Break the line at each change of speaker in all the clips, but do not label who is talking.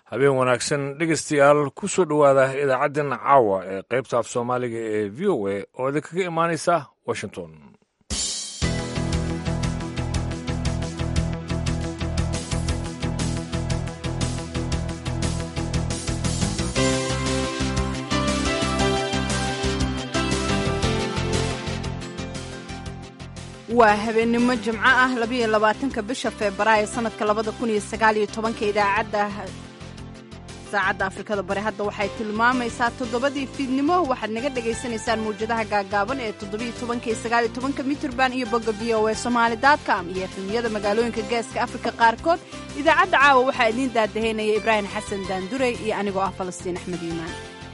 habeen wanaagsan dhegeystayaal ku soo dhowaada idaacaddan caawa ee qaybta af soomaaliga ee v o a oo idinkaga imaanaysa washington
waa habeennimo jimco ah labayo labaatanka bisha febraayo sanadka labada kun iyo sagaaliyo tobanka idaacadda saacadda afrikada bari hadda waxay tilmaamaysaa toddobadii fiidnimo waxaad naga dhagaysanaysaan mawjadaha gaagaaban ee toddobiyo tobanka iyo sagaaliyo tobanka mitirban iyo bogga v o e somaali dotcom iyo efemiyada magaalooyinka geeska afrika qaarkood idaacadda caawa waxaa idiin daadahaynaya ibraahim xasan daandurey iyo anigoo ah falastiin axmed iimaan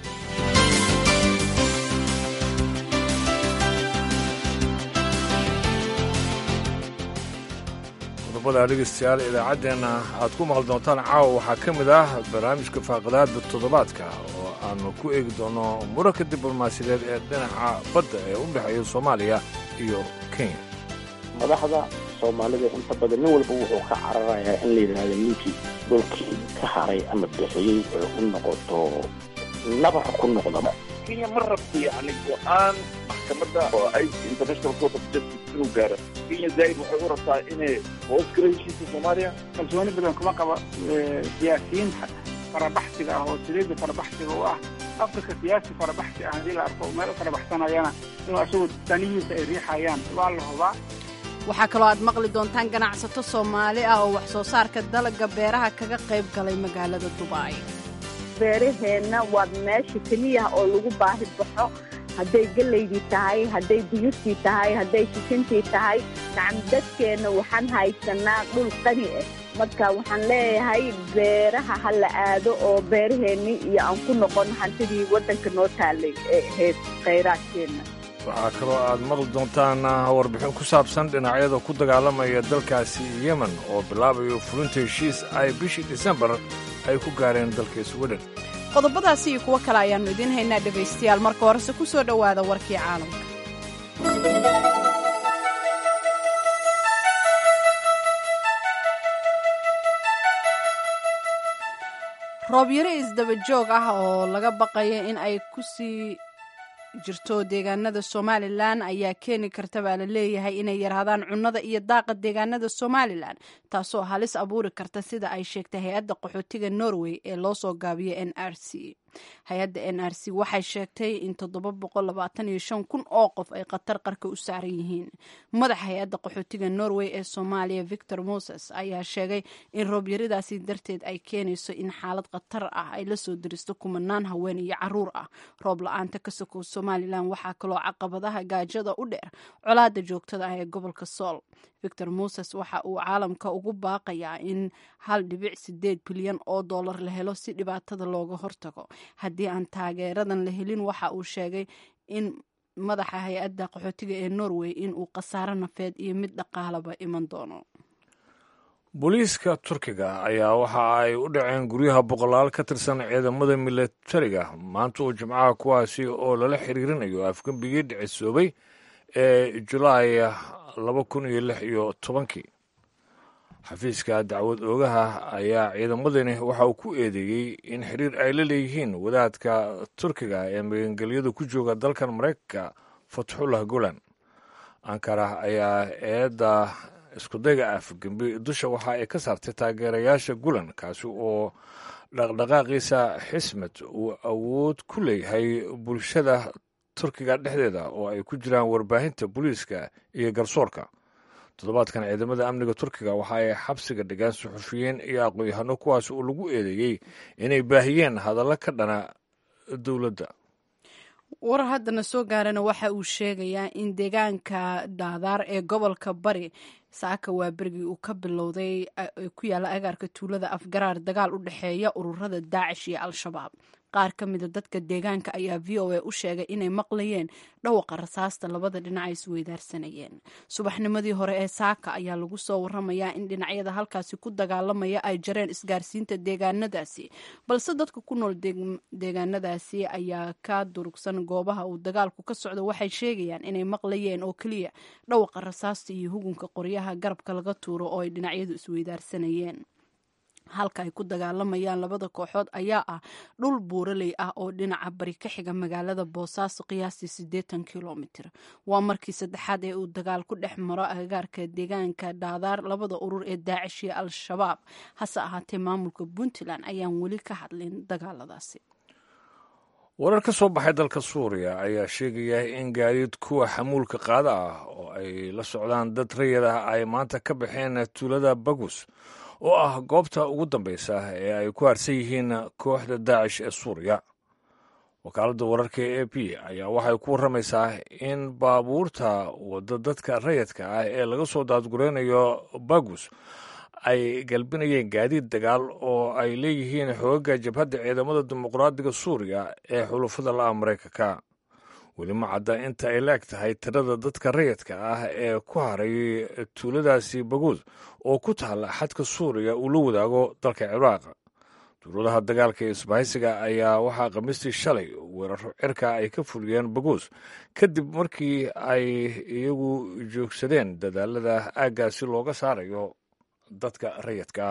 qodobada dhegeystayaal idaacaddeenna aad ku maqli doontaan caawa waxaa ka mid ah barnaamijka faaqadaada toddobaadka oo aanu ku eegi doono muranka diblomaasiyadeed ee dhinaca badda ee u dhexeeya soomaaliya iyo kenya
madaxda soomaalida inta badan nin walba wuxuu ka cararayaa in la yidhaahdo ninkii dhulkii ka haray ama bixiyey ee u noqoto nabar ku noqdaba
kenya ma rabto yani go-aan maxkamadda oo ay international court of justice inuu gaaro kenya zaid waxay u rabtaa inay hoos gala heshiisa soomaaliya
kalsooni badan kuma qaba siyaasiyiinta farabaxsiga ah oo saliidda farabaxsiga u ah afrika siyaasi farabaxsi ah haddii la arko meel u farabaxsanayana inuu asagu danihiisa ay riixayaan waa la hubaa
waxaa kaloo aad maqli doontaan ganacsato soomaali ah oo wax soo saarka dalagga beeraha kaga qayb galay magaalada dubai
beeraheenna waa meesha keliya oo lagu baahi baxo hadday gelaydii tahay hadday digirtii tahay hadday sisintii tahay nacam dadkeenna waxaan haysanaa dhul qani ah marka waxaan leeyahay beeraha ha la aado oo beeraheennii iyo aan ku noqon hantidii waddanka noo taallay ee ahayd khayraadkeenna
waxaa kaloo aad maqli doontaan warbixin ku saabsan dhinacyada ku dagaalamaya dalkaasi yemen oo bilaabayo fulinta heshiis ay bishii disembar ay ku gaareen dalka sweden
qodobadaasi iyo kuwo kale ayaannu idiin haynaa dhegaystayaal marka horese ku soo dhowaada warkii caalamka roobyaro isdaba joog ah oo laga baqaya in ay ku sii jirto deegaanada somalilan ayaa keeni karta baa la leeyahay inay yaraadaan cunnada iyo daaqa deegaanada somalilan taasoo halis abuuri karta sida ay sheegtay hay-adda qaxootiga norway ee loo soo gaabiyo n r c hay-adda n r c waxay sheegtay in kun oo qof ay khatar qarka u saaran yihiin madaxa hay-adda qaxootiga norway ee soomaaliya victor moses ayaa sheegay in roobyaradaasi darteed ay keenayso in xaalad khatar ah ay lasoo diristo kumanaan haween iyo caruur ah roob la-aanta ka sokow somalilan waxaa kaloo caqabadaha gaajada u dheer colaada joogtada ah ee gobolka sool victor moses waxa uu caalamka ugu baaqayaa in hal dhibic sideed bilyan oo dollar la helo si dhibaatada looga hortago haddii aan taageeradan la helin waxa uu sheegay in madaxa hay-adda qaxootiga ee norway in uu khasaaro nafeed iyo mid dhaqaalaba iman doono
booliiska turkiga ayaa waxa ay u dhaceen guryaha boqolaal ka tirsan ciidamada milatariga maanta oo jimcaha kuwaasi oo lala xiriirinayo afgembigii dhicisoobay ee julaay laba kun iyo lix iyo tobankii xafiiska dacwad oogaha ayaa ciidamadani waxa uu ku eedeeyey in xiriir ay la leeyihiin wadaadka turkiga ee magangelyada ku jooga dalkan maraykanka fatxullah gulan ankara ayaa eedda iskudayga afgembi dusha waxa ay ka saartay taageerayaasha gulan kaasi oo dhaqdhaqaaqiisa xismed uu awood ku leeyahay bulshada turkiga dhexdeeda oo ay ku jiraan warbaahinta booliiska iyo garsoorka toddobaadkan ciidamada amniga turkiga waxa ay xabsiga dhigaan suxufiyiin iyo aqoon-yahano kuwaas oo lagu eedeeyey inay baahiyeen hadallo ka dhana dowladda
war haddana soo gaarana waxa uu sheegayaa in deegaanka daadaar ee gobolka bari saaka waa berigii uu ka bilowday ku yaalla agaarka tuulada afgaraar dagaal u dhexeeya ururada daacish iyo al-shabaab qaar ka mida dadka deegaanka ayaa v o a u sheegay inay maqlayeen dhawaqa rasaasta labada dhinac ay isweydaarsanayeen subaxnimadii hore ee saaka ayaa lagu soo waramayaa in dhinacyada halkaasi ku dagaalamaya ay jareen isgaarsiinta deegaanadaasi balse dadka ku nool deegaanadaasi ayaa ka durugsan goobaha uu dagaalku ka socdo waxay sheegayaan inay maqlayeen oo keliya dhawaqa rasaasta iyo hugunka qoryaha garabka laga tuuro oo ay dhinacyadu isweydaarsanayeen halka ay ku dagaalamayaan labada kooxood ayaa ah dhul buuraley ah oo dhinaca bari ka xiga magaalada boosaaso qiyaastii siddeetan kilomitir waa markii saddexaad ee uu dagaal ku dhex maro agagaarka deegaanka dhaadaar labada urur ee daacish iyo al-shabaab hase ahaatee maamulka puntland ayaan weli ka hadlin dagaaladaasi
warar ka soo baxay dalka suuriya ayaa sheegaya in gaadiid kuwa xamuulka qaada ah oo ay la socdaan dad rayid ah ay maanta ka baxeen tuulada bagus oo ah goobta ugu dambaysa ee ay ku harsan yihiin kooxda daacish ee suuriya wakaaladda wararka ee a p ayaa waxay ku warramaysaa in baabuurta wadda dadka rayidka ah ee laga soo daadgureynayo bagus ay galbinayeen gaadiid dagaal oo ay leeyihiin xoogagga jabhadda ciidamada dimuqraadiga suuriya ee xulufada la'a maraykanka weli ma cadda inta ay la eg tahay tirada dadka rayidka ah ee ku haray tuuladaasi baguud oo ku taalla xadka suuriya uu la wadaago dalka ciraaq duuladaha dagaalka ee isbahaysiga ayaa waxaa khamiistii shalay weeraro cirka ay ka fuliyeen baguus kadib markii ay iyagu joogsadeen dadaalada aaggaasi looga saarayo dadka rayidka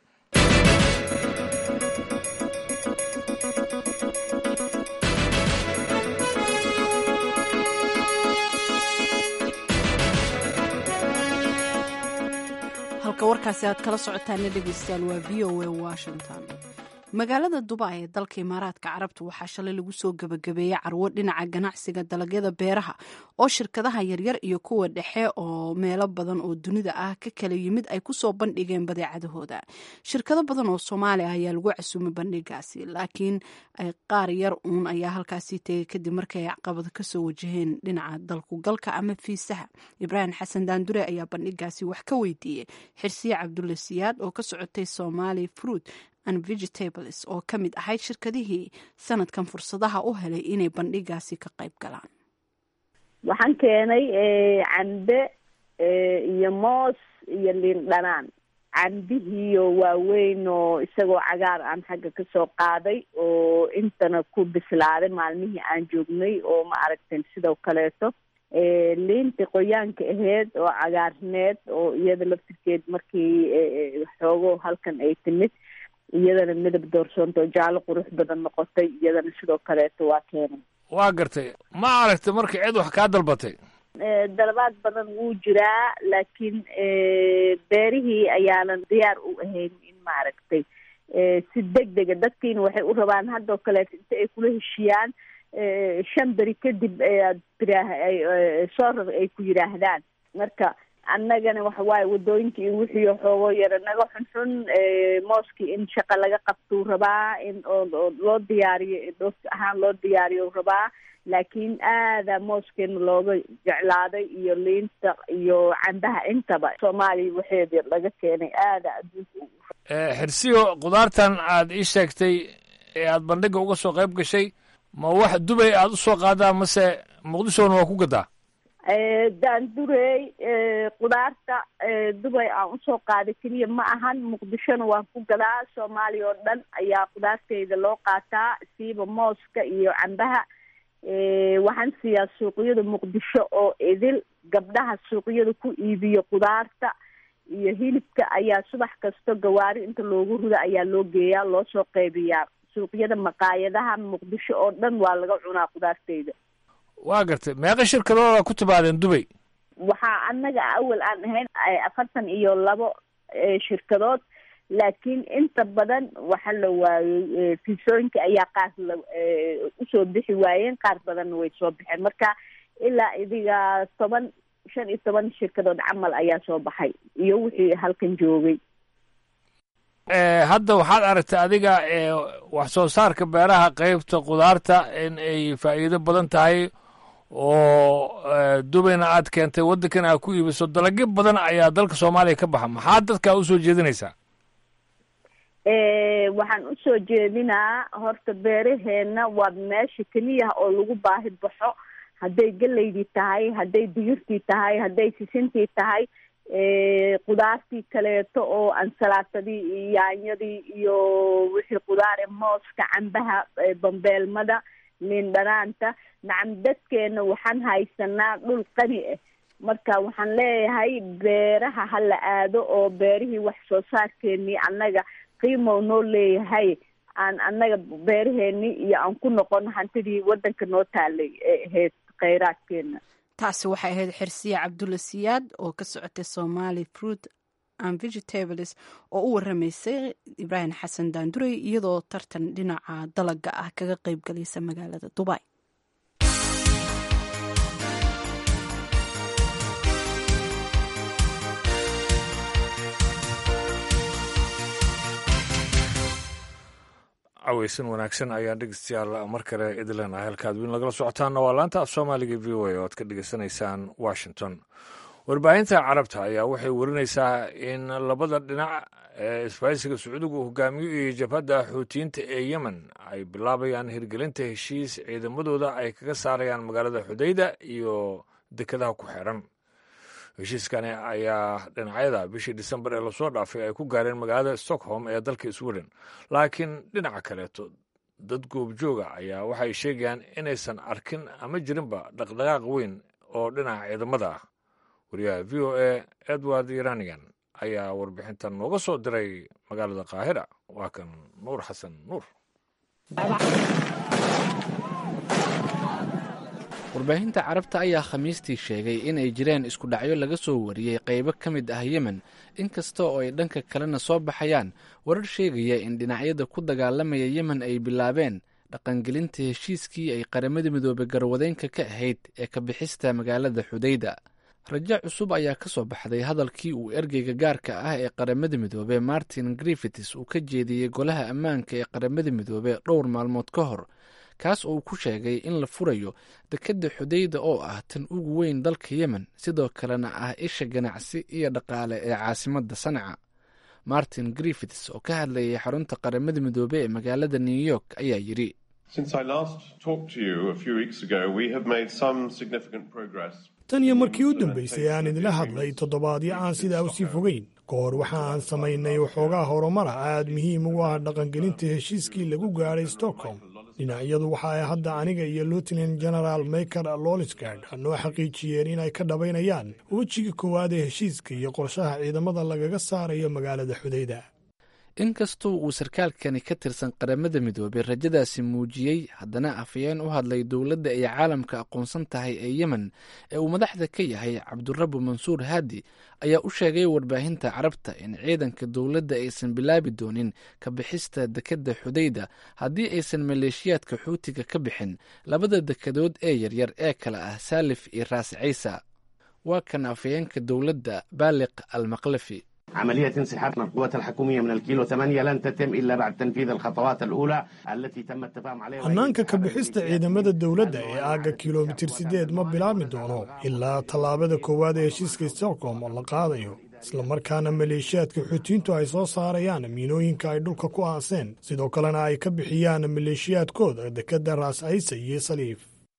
halka warkaasi aad kala socotaana dhegeystayaal waa v o a washington magaalada dubai ee dalka imaaraadka carabta waxaa shalay lagu soo gebagabeeyey carwo dhinaca ganacsiga dalagyada beeraha oo shirkadaha yaryar iyo kuwa dhexe oo meelo badan oo dunida ah ka kala yimid ay kusoo bandhigeen badeecadahooda shirkado badan oo soomaali ah ayaa lagu casuumay bandhigaasi laakiin qaar yar uun ayaa halkaasii tegay kadib markay caqabado kasoo wajaheen dhinaca dalkugalka ama fiisaha ibraahim xasan daandure ayaa bandhigaasi wax ka weydiiyey xirsiye cabdulle siyaad oo ka socotay somali fruit and vegetables oo ka mid ahayd shirkadihii sanadkan fursadaha u helay inay bandhigaasi ka qayb galaan
waxaan keenay cambe iyo moos iyo liin dhanaan cambihiiyo waaweyn oo isagoo cagaar aan xagga kasoo qaaday oo intana ku bislaaday maalmihii aan joognay oo ma aragteen sidoo kaleeto liintii qoyaanka aheyd oo cagaarneed oo iyada laftirkeed markii xoogo halkan ay timid iyadana midab doorsoonta oo jaallo qurux badan noqotay iyadana sidoo kaleeto waa keenay
waa gartay ma aragtay marka cid wax kaa dalbatay
dalabaad badan wuu jiraa laakiin beerihii ayaanan diyaar u ahayn in maaragtay si deg dega dadkiina waxay u rabaan haddoo kaleeto inta ay kula heshiyaan shan beri kadib aad tiraah soo rar ay ku yidhaahdaan marka annagana waxa waaye wadooyinka iyo wixii xoogo yara naga xunxun mooskii in shaqa laga qabtuu rabaa in oo loo diyaariyo dhoof ahaan loo diyaariyo rabaa laakiin aada mooskeena looga jeclaaday iyo liinta iyo cambaha intaba soomaaliya waxeeda laga keenay aada adduunka
xirsiyo khudaartan aad ii sheegtay ee aad bandhiga uga soo qayb gashay ma wax dubay aad usoo qaadaa mase muqdishona waa ku gadaa
daandurey khudaarta dubay aan usoo qaaday keliya ma ahan muqdishona waan ku gadaa soomaaliya oo dhan ayaa khudaarteyda loo qaataa siiba mooska iyo cambaha waxaan siiyaa suuqyada muqdisho oo idil gabdhaha suuqyada ku iibiyo khudaarta iyo hilibka ayaa subax kasto gawaari inta loogu ruda ayaa loo geeyaa loo soo qaybiyaa suuqyada maqaayadaha muqdisho oo dhan waa laga cunaa khudaarteyda
waa gartay meeqa shirkadooda ku timaadeen dubay
waxaa annaga awal aan ahayn afartan iyo labo shirkadood laakiin inta badan waxa la waayey fiisooyinka ayaa qaar la usoo bixi waayeen qaar badanna way soo baxeen marka ilaa idiga toban shan iyo toban shirkadood camal ayaa soo baxay iyo wixii halkan joogay
hadda waxaad aragtay adiga wax soo saarka beeraha qeybta khudaarta in ay faa'iido badan tahay oo dubayna aad keentay waddankan aad ku iibiso dalagyo badan ayaa dalka soomaaliya ka baxa maxaa dadkaa usoo jeedinaysaa
waxaan usoo jeedinaa horta beeraheena waa meesha keliyaha oo lagu baahi baxo hadday geleydii tahay hadday digirtii tahay hadday sisintii tahay khudaartii kaleeto oo ansalaatadii iyo yaanyadii iyo wixii khudaare mooska cambaha bambeelmada liin dhanaanta nacam dadkeena waxaan haysanaa dhul qani ah marka waxaan leeyahay beeraha ha la aado oo beerihii wax soo saarkeenii annaga qiimow noo leeyahay aan annaga beeraheeni iyo aan ku noqono hantidii waddanka noo taalay ee ahayd kheyraadkeena
taasi waxay ahayd xirsiye cabdulla siyaad oo ka socotay somali fruit and vegetables oo u waramaysay ibraahim xasan daandurey iyadoo tartan dhinaca dalaga ah kaga qeyb galaysa magaalada dubai
caweysan wanaagsan ayaan dhegeystayaal mar kale idin leenahay halkaad wiin lagala socotaanna waa laanta af soomaaliga v o a oo aad ka dhegeysanaysaan washington warbaahinta carabta ayaa waxay warinaysaa in labada dhinac ee isbaahisiga sacuudiga uu hogaamiyo iyo jabhadda xuutiyiinta ee yemen ay bilaabayaan hirgelinta heshiis ciidamadooda ay kaga saarayaan magaalada xudayda iyo dekedaha ku xeeran heshiiskani ayaa dhinacyada bishii disembar ee lasoo dhaafay ay ku gaareen magaalada stockholm ee dalka sweden laakiin dhinaca kaleeto dad goobjooga ayaa waxay sheegayaan inaysan arkin ama jirinba dhaqdhaqaaq weyn oo dhinaca ciidamada ah wariyaha v o a edward iranigan ayaa warbixintan nooga soo diray magaalada qaahira waa kan nuur xasan nuur
warbaahinta carabta ayaa khamiistii sheegay in ay jireen isku dhacyo laga soo wariyey qaybo ka mid ah yemen inkasta oo ay dhanka kalena soo baxayaan warar sheegaya in dhinacyada ku dagaalamaya yemen ay bilaabeen dhaqangelinta heshiiskii ay qaramada midoobey garwadeynka ka ahayd ee ka bixista magaalada xudayda rajo cusub ayaa ka soo baxday hadalkii uu ergeyga gaarka ah ee qaramada midoobe martin griffits uu ka jeediyey golaha ammaanka ee qaramada midoobe dhowr maalmood ka hor kaas oo uu ku sheegay in la furayo dekedda xudayda oo ah tan ugu weyn dalka yemen sidoo kalena ah isha ganacsi iyo dhaqaale ee caasimadda sanca martin griffits oo ka hadlayay xarunta qaramada midoobe ee magaalada new york ayaa yidhi
tan iyo markii u dambaysay aan idinla hadlay toddobaadyo aan sidaa u sii fogeyn ka hor waxa aan samaynay waxoogaa horumara aad muhiim ugu ah dhaqangelinta heshiiskii lagu gaadhay stockholm dhinacyadu waxa ay hadda aniga iyo lieutenant general maker lolisgard noo xaqiijiyeen in ay ka dhabaynayaan wejiga koowaad ee heshiiska iyo qorshaha ciidamada lagaga saarayo magaalada xudayda
inkastoo uu sarkaalkani ka tirsan qaramada midoobey rajadaasi muujiyey haddana afayeen u hadlay dowladda ay caalamka aqoonsan tahay ee yemen ee uu madaxda ka yahay cabdurabu mansuur haadi ayaa u sheegay warbaahinta carabta in ciidanka dowladda aysan bilaabi doonin ka bixista dekedda xudayda haddii aysan maleeshiyaadka xuutiga ka bixin labada dekedood ee yaryar ee kale ah saalif iyo raas ciisa waa kan afayeenka dowladda baaliq al maqlafi
عملية انسحاب القوات الحكومية من الكيلو 8 لن تتم إلا بعد تنفيذ الخطوات الأولى التي تم التفاهم عليها
hannaanka ka bixista ciidamada dowladda ee aagga kilomitir siddeed ma bilaabmi doono ilaa tallaabada koowaad ee heshiiska stockholm oo la qaadayo islamarkaana maleeshiyaadka xuutiyiintu ay soo saarayaan miinooyinka ay dhulka ku aaseen sidoo kalena ay ka bixiyaan maleeshiyaadkooda dekedda raas ciise iyo saliif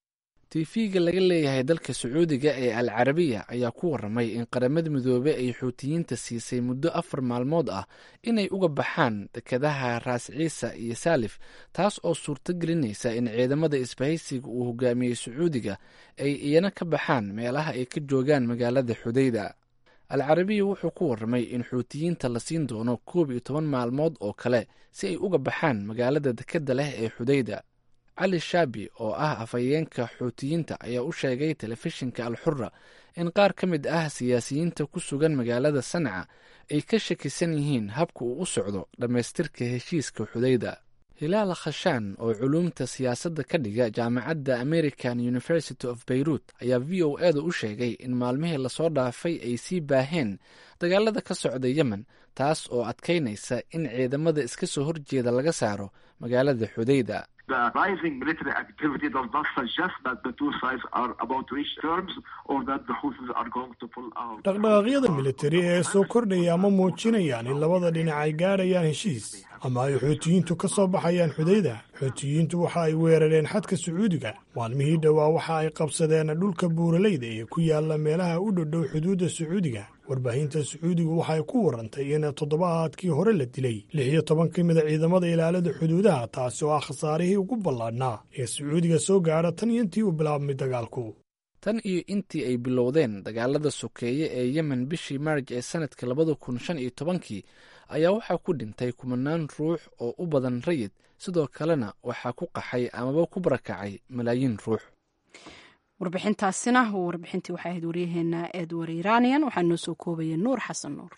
tiifiga laga leeyahay dalka sacuudiga ee al carabiya ayaa ku waramay in qaramada midoobe ay xuutiyiinta siisay muddo afar maalmood ah inay uga baxaan dekedaha raas ciisa iyo saalif taas oo suurto gelinaysa in ciidamada isbahaysiga uu hogaamiyey sacuudiga ay iyana ka baxaan meelaha ay ka joogaan magaalada xudayda al carabiya wuxuu ku waramay in xuutiyiinta la siin doono koob iyo toban maalmood oo kale si ay uga baxaan magaalada dekedda leh ee xudayda cali shaabi oo ah afhayeenka xuutiyiinta ayaa u sheegay telefishinka alxura in qaar ka mid ah siyaasiyiinta ku sugan magaalada sanca ay ka shakisan yihiin habka uu u socdo dhammaystirka heshiiska xudayda hilaal khashaan oo culuumta siyaasadda ka dhiga jaamacadda american university of beirut ayaa v o eeda u sheegay in maalmihii lasoo dhaafay ay sii baaheen dagaalada ka socda yemen taas oo adkaynaysa in ciidamada iska soo horjeeda laga saaro magaalada xudayda
The rising military activity does not suggest that the two sides are about to reach terms or that the Houthis are going to pull out.
dhaqdhaqaaqyada militari ee soo kordhaya ma muujinayaan in labada dhinac ay gaadhayaan heshiis ama ay xuutiyiintu ka soo baxayaan xudayda xuutiyiintu waxa ay weerareen xadka sacuudiga maalmihii dhowaa waxa ay qabsadeen dhulka buuraleyda ee ku yaala meelaha u dhodhow xuduudda sacuudiga warbaahinta sacuudigu waxay ku warantay in toddobaadkii hore la dilay lix iyo toban ka mida ciidamada ilaalada xuduudaha taasi oo ah khasaarihii ugu ballaadhnaa ee sacuudiga soo gaadha tan iyo intii uu bilaabmay dagaalku
tan iyo intii ay bilowdeen dagaalada sokeeye ee yemen bishii maarj ee sanadka labada kun shan iyo tobankii ayaa waxaa ku dhintay kumanaan ruux oo u badan rayid sidoo kalena waxaa ku qaxay amaba ku barakacay malaayiin ruux
warbixintaasina warbixintii waxay ahayd waryaheena edward iranian waxaa noo soo koobaya nuur xasan nuur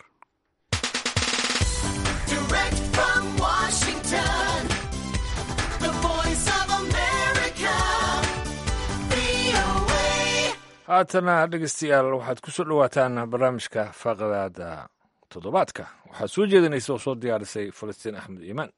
haatana dhegeystayaal waxaad ku soo dhowaataan barnaamijka faaqadaada toddobaadka waxaad soo jeedinaysa oo soo diyaarisay falastiin axmed iimaan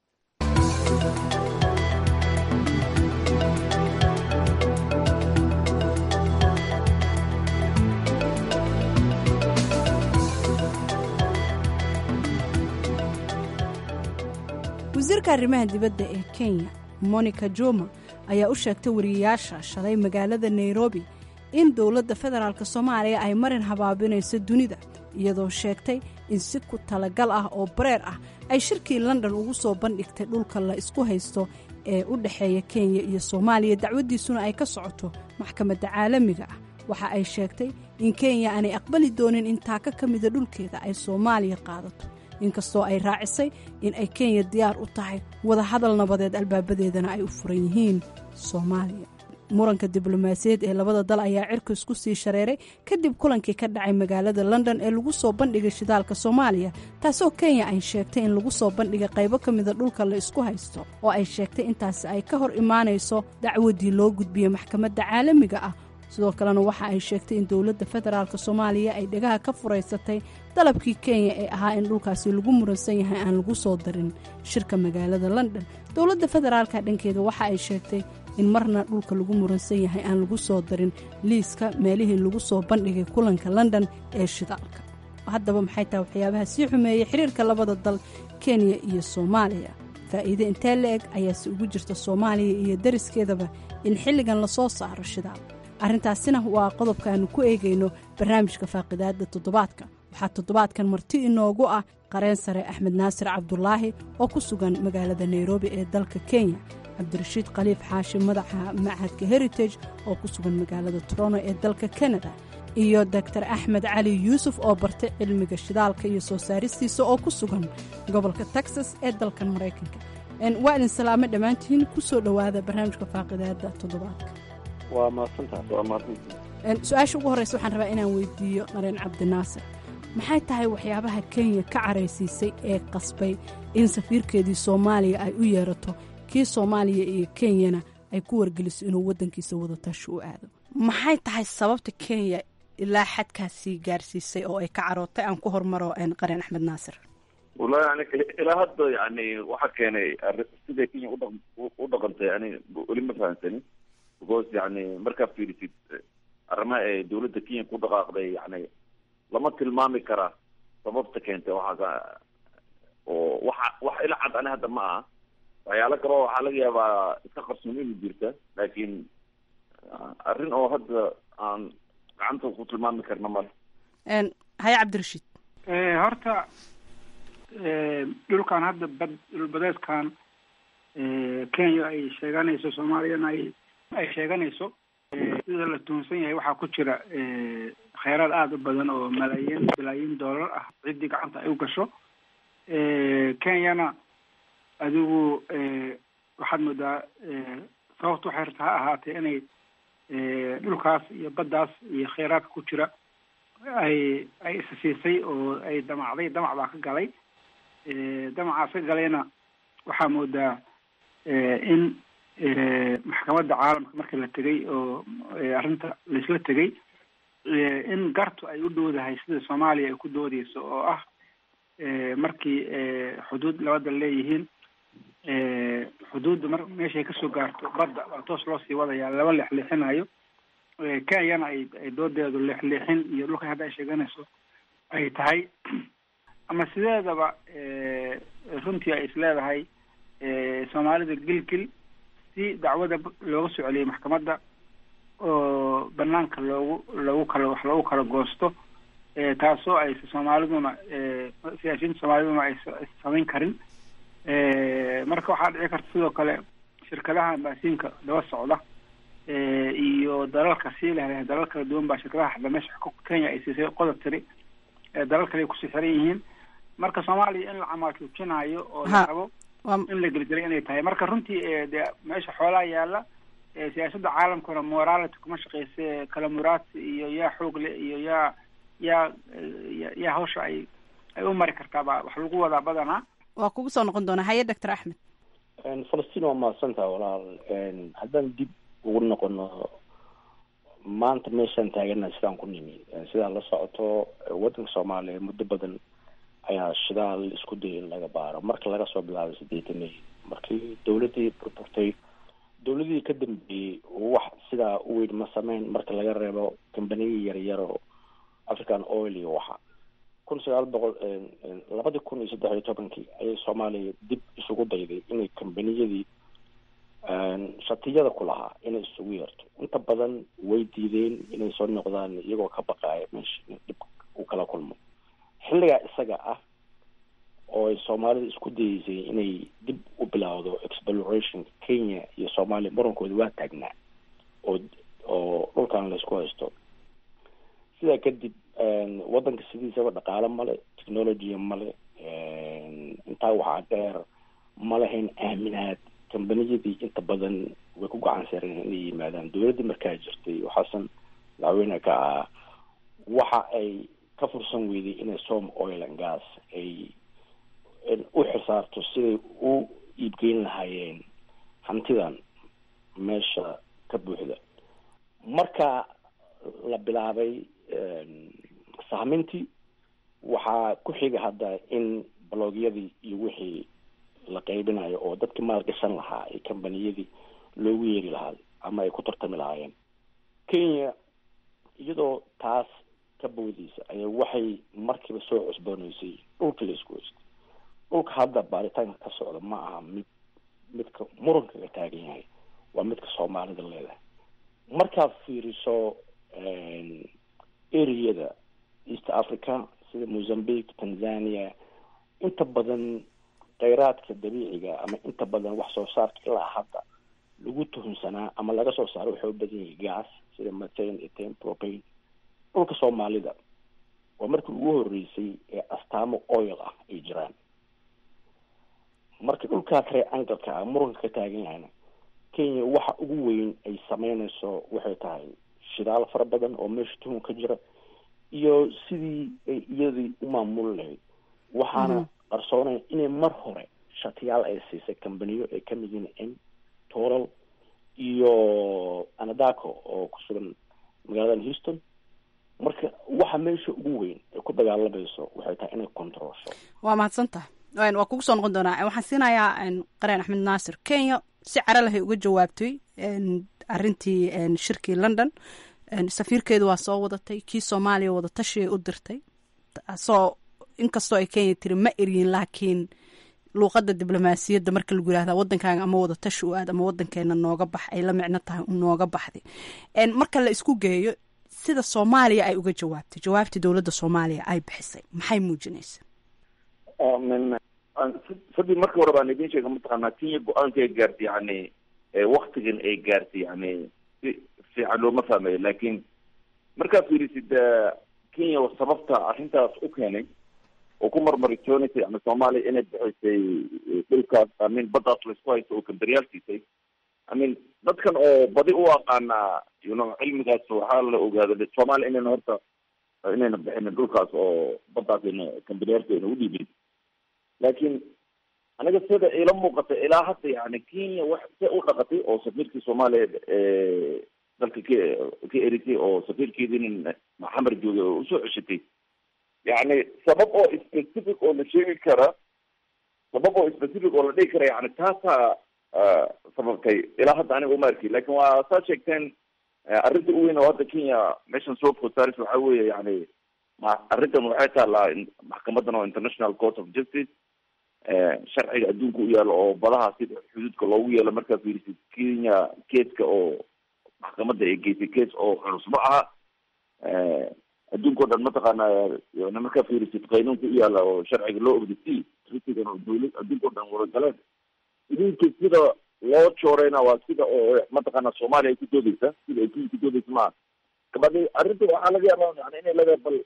wasiirka arrimaha dibadda ee kenya monica juma ayaa u sheegtay wariyayaasha shalay magaalada nairobi in dowladda federaalk soomaaliya ay marin habaabinayso dunida iyadoo sheegtay in si ku talagal ah oo bareer ah ay shirkii london ugu soo bandhigtay dhulka la isku haysto ee u dhexeeya kenya iyo soomaaliya dacwaddiisuna ay ka socoto maxkamadda caalamiga ah waxa ay sheegtay in kenya aanay aqbali doonin in taaka ka mida dhulkeeda ay soomaaliya qaadato inkastoo ay raacisay in ay kenya diyaar u tahay wadahadal nabadeed albaabadeedana ay u furan yihiin soomaaliya muranka diblomaasiyaed ee labada dal ayaa cirka isku sii shareeray kadib kulankii ka dhacay magaalada london ee lagu soo bandhigay shidaalka soomaaliya taasoo kenya ay sheegtay in lagu soo bandhigay qaybo ka mida dhulka la isku haysto oo ay sheegtay intaasi ay ka hor imaanayso dacwadii loo gudbiyey maxkamadda caalamiga ah sidoo kalena waxa ay sheegtay in dowladda federaalk soomaaliya ay dhegaha ka furaysatay dalabkii kenya ee ahaa in dhulkaasi lagu muransan yahay aan lagu soo darin shirka magaalada london dowladda federaalka dhankeeda waxa ay sheegtay in marna dhulka lagu muransan yahay aan lagu soo darin liiska meelihii lagu soo bandhigay kulanka london ee shidaalka haddaba maxay tahay waxyaabaha sii xumeeyey xiriirka labada dal kenya iyo soomaaliya faa'iide intee la eg ayaase ugu jirta soomaaliya iyo dariskeedaba in xilligan lasoo saaro shidaal arrintaasina waa qodobka aanu ku eegayno barnaamijka faaqidaadda toddobaadka waxaa toddobaadkan marti inoogu ah qareen sare axmed naasir cabdulaahi oo ku sugan magaalada nairobi ee dalka kenya cabdirashiid khaliif xaashi madaxa machadka heritage oo ku sugan magaalada toronto ee dalka kanada iyo doctor axmed cali yuusuf oo bartay cilmiga shidaalka iyo soo saaristiisa oo ku sugan gobolka texas ee dalkan maraykanka waa idin salaamo dhammaantihiin ku soo dhowaada barnaamijka faaqidaadda toddobaadka
waa mahadsantahay waa mahadsantahay
su-aasha ugu horreysa waxaan rabaa inaan weydiiyo qareen cabdinaasir maxay tahay waxyaabaha kenya ka caraysiisay ee qasbay in safiirkeedii soomaaliya ay u yeerato kii soomaaliya iyo kenyana ay ku wargeliso inuu waddankiisa wadatashi u aado maxay tahay sababta kenya ilaa xadkaasii gaarsiisay oo ay ka carootay aan ku hormaro qareen axmed naasir
wallahi yani ilaa hadda yani waxaa keenay siday kenya udha u dhaqantay yani weli ma fahamsanin because yani markaa fiirisid arrimaha ay dawladda kenya ku dhaqaaqday yani lama tilmaami karaa sababta keentay waxaas oo waxa wax ila cad ani hadda ma aha waxyaalo kaleo waxaa laga yaabaa iska qarsoon inu jirta laakiin arrin oo hadda aan gacanta ku tilmaami karna male
haya cabdirashiid
horta dhulkan hadda bad dhulbadeedkan kenya ay sheeganayso soomaaliyana ay ay sheeganayso sida la tuhunsan yahay waxaa ku jira kheyraad aada u badan oo malaayiin bilaayiin doolar ah ciddii gacanta ay u gasho kenyana adigu waxaad moodaa sababta waxay rabta ha ahaatee inay dhulkaas iyo baddaas iyo kheyraadka ku jira ay ay isa siisay oo ay damacday damac baa ka galay damacaas ka galayna waxaa moodaa in maxkamadda caalamka markii la tegay oo arrinta laisla tegay in gartu ay u dhowdahay sida soomaaliya ay ku doodeyso oo ah markii xuduud labada leeyihiin xuduudda mar meeshay kasoo gaarto badda waa toos loo sii wadayaa laba leexleexinayo kenyana ay ay doodeedu leexleexin iyo dhulka hadda ay sheeganayso ay tahay ama sideedaba runtii ay isleedahay soomaalida gilgil si dacwada looga soo celiyay maxkamadda oo banaanka loogu loogu kala wax loogu kala goosto taasoo ay soomaaliduna siyaasiyiinta soomaaliduna ay samayn karin marka waxaa dhici karta sidoo kale shirkadaha ambaasiinka daba socda iyo dalalka sii leh dalal kala duwan baa shirkadaha hadda meesha kenya ay siisay qodob tiri dalal kale ay kusii xiran yihiin marka soomaaliya in la camaashuujinayo oo
Ha.
la rabo in la gelgelay inay tahay marka runtii ee, dee meesha xoolaa yaala ee, siyaasadda caalamkuna morality kuma shaqeyse kala muraadsi iyo yaa xoog leh iyo yaa yaa ya- yaa hawsha ay ay u mari kartaa baa wax lagu wadaa badanaa
waa kugu soo noqon doonaa haye doctor axmed
falastiin waa mahadsantaha walaal haddaan dib ugu noqono maanta meeshaan taagana sidaan ku nimi sidaa la socoto waddanka soomaaliya muddo badan ayaa shidaal isku dayay in laga baaro marka laga soo bilaabay sideetanay markii dawladdii burburtay dawladihii ka dambeeyey wax sidaa u weyn ma sameyn marka laga reebo kambaniya yaryar oo african oil iyo waxa kun sagaal boqol labadii kun iyo saddex iyo tobankii ayay soomaaliya dib isugu dayday inay kambaniyadii shatiyada ku lahaa inay isugu yeerto inta badan way diideen inay soo noqdaan iyagoo ka baqaaya meesha in dhib uu kala kulmo xilligaa isaga ah oo ay soomaalida isku dayeysay inay dib u bilaawdo exploration kenya iyo soomaaliya murankooda waa taagnaa oo oo dhulkan laysku haysto sidaa kadib waddanka sidiisaba dhaqaale male technology male intaa waxaa dheer ma lahayn aaminaad kambaniyadii inta badan way ku gacan sareen inay yimaadaan dawladdii markaa jirtay oo xasan madaxweyne ka ah waxa ay ka fursan weyday inay som oil and gas ay u xisaarto siday u iibgeyn lahaayeen hantidan meesha ka buuxda marka la bilaabay sahmintii waxaa ku xiga hadda in baloogyadii iyo wixii la qaybinayo oo dadkii maalgashan lahaa ee kambaniyadii loogu yeeri lahaa ama ay ku tartami lahaayeen kenya iyadoo taas ka boodeysa ayaa waxay markiiba soo cusbooneysay dhulkii la isku haystay dhulka hadda baaritaanka ka socda ma aha mid midka muranka ka taagan yahay waa midka soomaalida leedahay markaad fiiriso areada east africa sida mozambique tanzania inta badan kheyraadka dabiiciga ama inta badan wax soo saarka ilaa hadda lagu tuhunsanaa ama laga soo saaro waxay u badan yahay gas sida methane ethane propane dhulka soomaalida waa markii ugu horeysay ee astaamo oil ah ay jiraan marka dhulkaa kare angalka ah muranka ka taagan yahayna kenya waxa ugu weyn ay sameyneyso waxay tahay shidaal fara badan oo meesha tuhun ka jira iyo sidii ay iyadii u maamuli lahayd waxaana qarsoonayn inay mar hore shatiyaal ay siisay kambaniyo ay kamid yihiin m toral iyo anadaco oo ku sugan magaalada houston marka waxa meesha ugu weyn ay ku dagaalamayso waxay tahay inay controlsho
waa mahadsan tahay waa kugu soo noqon doonaa waxaan siinayaa qareen axmed naasir kenya si cara lahay uga jawaabtay arintii shirkii london safiirkeedu waa soo wadatay kii soomaaliya wadatashiay u dirtay soo inkastoo ay kenya tiri ma eryin laakiin luuqada diblomaasiyadda marka lagu yirahda wadankaaga ama wadatashi u aad ama wadankeena nooga bax ay la micno tahay nooga baxday marka la isku geeyo sida soomaaliya ay uga jawaabtay jawaabtii dowladda soomaaliya ay bixisay maxay muujinaysa
sadii markii hore baan idin sheega mataqaanaa kenya go-aanka ay gaartay yani waktigan ay gaartay yani si fiican looma fahmayo laakin markaad fiirisid kenya sababta arrintaas u keenay oo ku marmaritoonaysa yani soomaaliya inay bixisay dhulkaas amin baddaas laisku haysto oo kamberyaal siisay amin dadkan oo badi u aqaana yuno cilmigaas waxaa la ogaada soomaaliya inayna horta inayna bixinin dhulkaas oo baddaas ayna kamberyaalka ayna udhiibin laakiin aniga sida ila muuqata ilaa hadda yani kenya wax se u dhaqatay oo safiirkii soomaaliya dalka ka ka erisay oo safiirkeedii maxamed jooge oo usoo ceshatay yani sabab oo specific oo la sheegi kara sabab oo specific oo la dhigi kara yani taasaa sababtay ilaa hadda aniga uma arki lakin waa saa sheegteen arrinta u weyn oo hadda kenya meeshan soo food saaris waxaa weeye yani ma arrintan waxay taalaa maxkamadan oo international court of justice sharciga adduunka u yaalo oo badaha sida xuduudka loogu yeelo markaa fiirisid kenya keeska oo maxkamadda ay geysay kees oo culus ma aha adduunka o dhan mataqaana yani markaa fiirisid qaynuunka u yaala oo sharciga loo ogdasi tritigan oo dawlad adduunka o dhan waragaleen idinka sida loo jooreyna waa sida oo mataqaana soomaaliya ay ku doodeysa sida ay kenya ku doodeysa maaha kabadi arrinta waxaa laga yaaba yani inay leedahay bal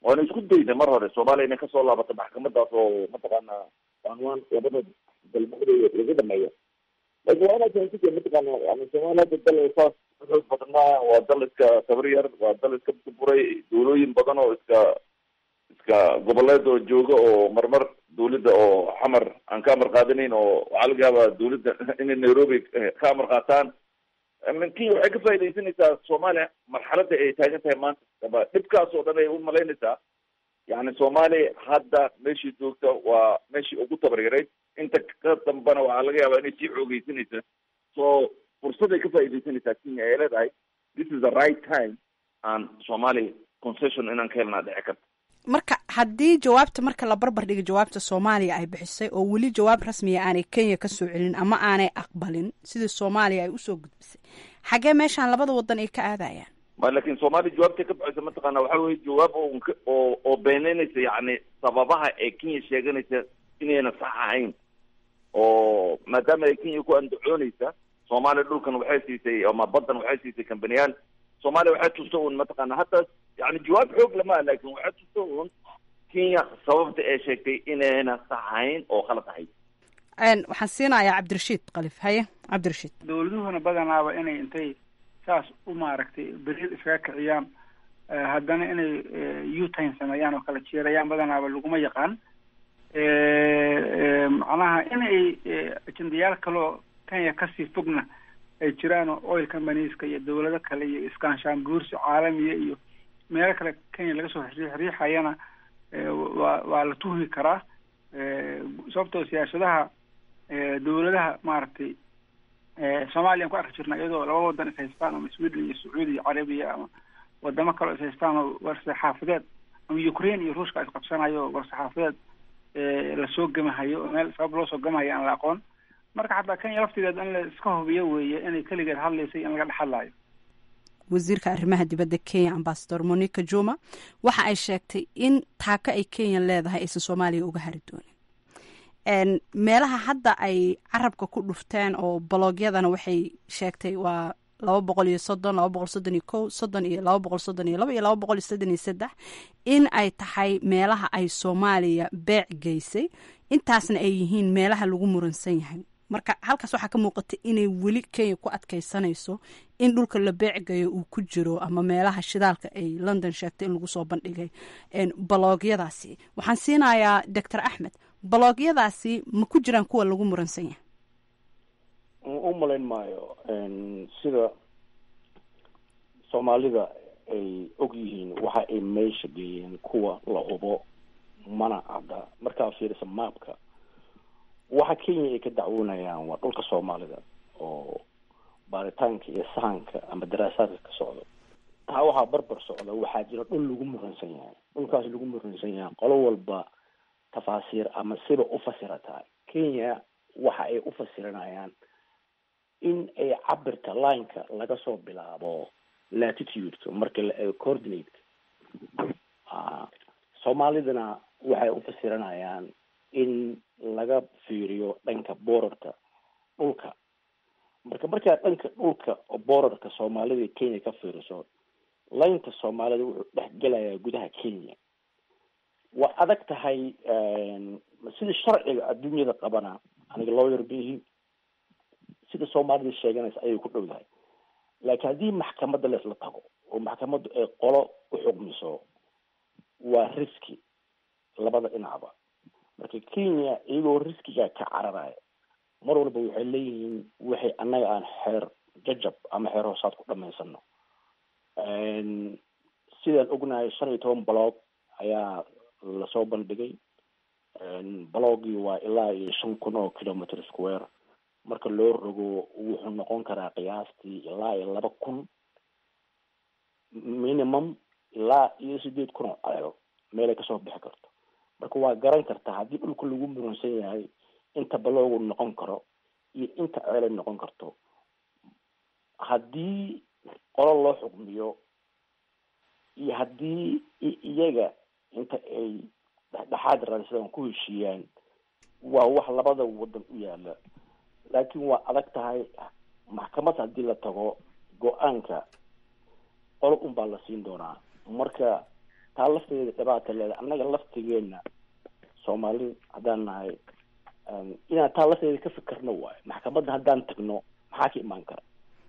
waana isku dayna mar hore soomaaliya inay kasoo laabato maxkamadaas oo mataqaana anwaan labada dalmadooda laga dhameeyo laakiin waa inaad fahamtid mataqaana yani soomaaliya hadda dal saas xoog badan maaha waa dal iska tabar yar waa dal iska buray dawlooyin badan oo iska iska goboleed oo jooga oo marmar dawladda oo xamar aan ka amar qaadanayn oo waxaa laga yaabaa dawladda inay nairobi ka amar qaataan kenya waxay ka faaidaysanaysaa soomaaliya marxaladda ay taagan tahay maanta dhibkaas oo dhan ay u malaynaysaa yani soomaaliya hadda meeshii joogta waa meeshii ugu tabaryarayd inta ka dambana waxaa laga yaabaa inay sii xoogeysanaysa so fursaday ka faaidaysanaysaa kenya ay leedahay this is the right time aan soomaaliya concession inaan ka helnaa dhici karta
marka haddii jawaabta marka la barbar dhigo jawaabta soomaaliya ay bixisay oo weli jawaab rasmiya aanay kenya kasoo celin ama aanay aqbalin sidii soomaaliya ay usoo gudbisay xagee meeshaan labada wadan ay ka aadayaan
ma lakin soomaaliya jawaabtay ka baxaysa mataqaana waxa weye jawaab oo oo oo beeneynaysa yani sababaha ee kenya sheeganaysa inayna sax ahayn oo maadaama ay kenya ku andacoonaysa soomaaliya dhulkan waxay siisay ama baddan waxay siisay kambaniyaal soomaaliya waxay tusta un mataqaana hadda yani jawaab xoog lama lakin waxay tusta un kenya sababta ee sheegtay inayna sax ahayn oo khalad ahayd
waxaan siinayaa cabdirashiid kalif haye cabdirashiid
dawladuhuna badanaaba inay intay saas u maaragtay beriil iskaga kiciyaan haddana inay utime sameeyaan oo kala jeerayaan badanaaba laguma yaqaan macnaha inay ajendayaal kaloo kenya kasii fogna ay jiraan oo oil companyeska iyo dawlado kale iyo iskaanshaan guursi caalamiya iyo meelo kale kenya laga soo riixayana waa waa la tuhmi karaa sababtoo siyaasadaha dawladaha maaragtay soomaaliya an ku arki jirna iyadoo laba wadan is haystaan ama sweden iyo sacuudi iyo carabiya ama wadamo kaleo is haystaan oo war-saxaafadeed ama ukraine iyo ruushka isqabsanayo war-saxaafadeed lasoo gemahayo oo meel sabab loo soo gemahayo aan la aqoon marka xataa kenya laftigeed in la iska hubiyo weeye inay keligeed hadlaysay in laga dhex hadlaayo
wasiirka arrimaha dibadda kenya ambasador monica juma waxa ay sheegtay in taako ay kenya leedahay aysan soomaaliya uga hari doonin meelaha hadda ay carabka ku dhufteen oo baloogyadana waxay sheegtay waa laba boqol iyo soddon laba boqol soddon iyo kow soddon iyo laba boqol soddon iyo laba iyo laba boqol iyo soddon iyo saddex in ay tahay meelaha ay soomaaliya beec geysay intaasna ay yihiin meelaha lagu muransan yahay marka halkaas waxaa ka muuqata inay weli kenya ku adkeysanayso in dhulka la beecgayo uu ku jiro ama meelaha shidaalka ay london sheegtay in lagu soo bandhigay baloogyadaasi waxaan siinayaa doctor axmed baloogyadaasi ma ku jiraan kuwa lagu muransan yahay
u malayn maayo sida soomaalida ay og yihiin waxa ay meesha geeyeen kuwa la hubo mana cadda markaa fiirisa maapka waxa kenya ay ka dacwoonayaan waa dhulka soomaalida oo baaritaanka iyo sahanka ama daraasaadka ka socdo taa waxaa barbar socda waxaa jira dhul lagu muransan yahay dhulkaas lagu muransan yahay qolo walba tafaasiir ama siba u fasirataa kenya waxa ay u fasiranayaan in ay cabirka lineka laga soo bilaabo latitudeka marka la eego coordinateka soomaalidana waxay u fasiranayaan in laga fiiriyo dhanka borarka dhulka marka markaa dhanka dhulka borarka soomaalida kenya ka fiiriso laynka soomaalida wuxuu dhex gelayaa gudaha kenya waa adag tahay sida sharciga adduunyada qabana aniga lawyer bihi sida soomaalida sheeganaysa ayay ku dhow dahay laakiin haddii maxkamadda laisla tago oo maxkamaddu ay qolo u xugmiso waa riski labada dhinacba marka kenya iyagoo riskiga ka cararaya mar walba waxay leeyihiin waxay annaga aan xeer jajab ama xeer hoosaad ku dhamaysano sidaan ognahay shan iyo toban baloog ayaa lasoo bandhigay balogii waa ilaa iyo shan kun oo kilometer square marka loo rogo wuxuu noqon karaa qiyaastii ilaa iyo laba kun minimum ilaa iyo sideed kun oo ceel meelay kasoo bixi karto marka waa garan kartaa haddii dhulka lagu muransan yahay inta baloogu noqon karo iyo inta ceelay noqon karto haddii qolo loo xukmiyo iyo haddii iyaga inta ay dhexdhexaad raadsadaan ku heshiiyaan waa wax labada wadan u yaala laakiin waa adag tahay maxkamad haddii la tago go-aanka qolo un baa la siin doonaa marka taa laftigeeda dhibaata leeda annaga laftigeena soomaali haddaan nahay inaan taa lafteeda ka fikirno waayo maxkamadda haddaan tagno maxaa ka imaan kara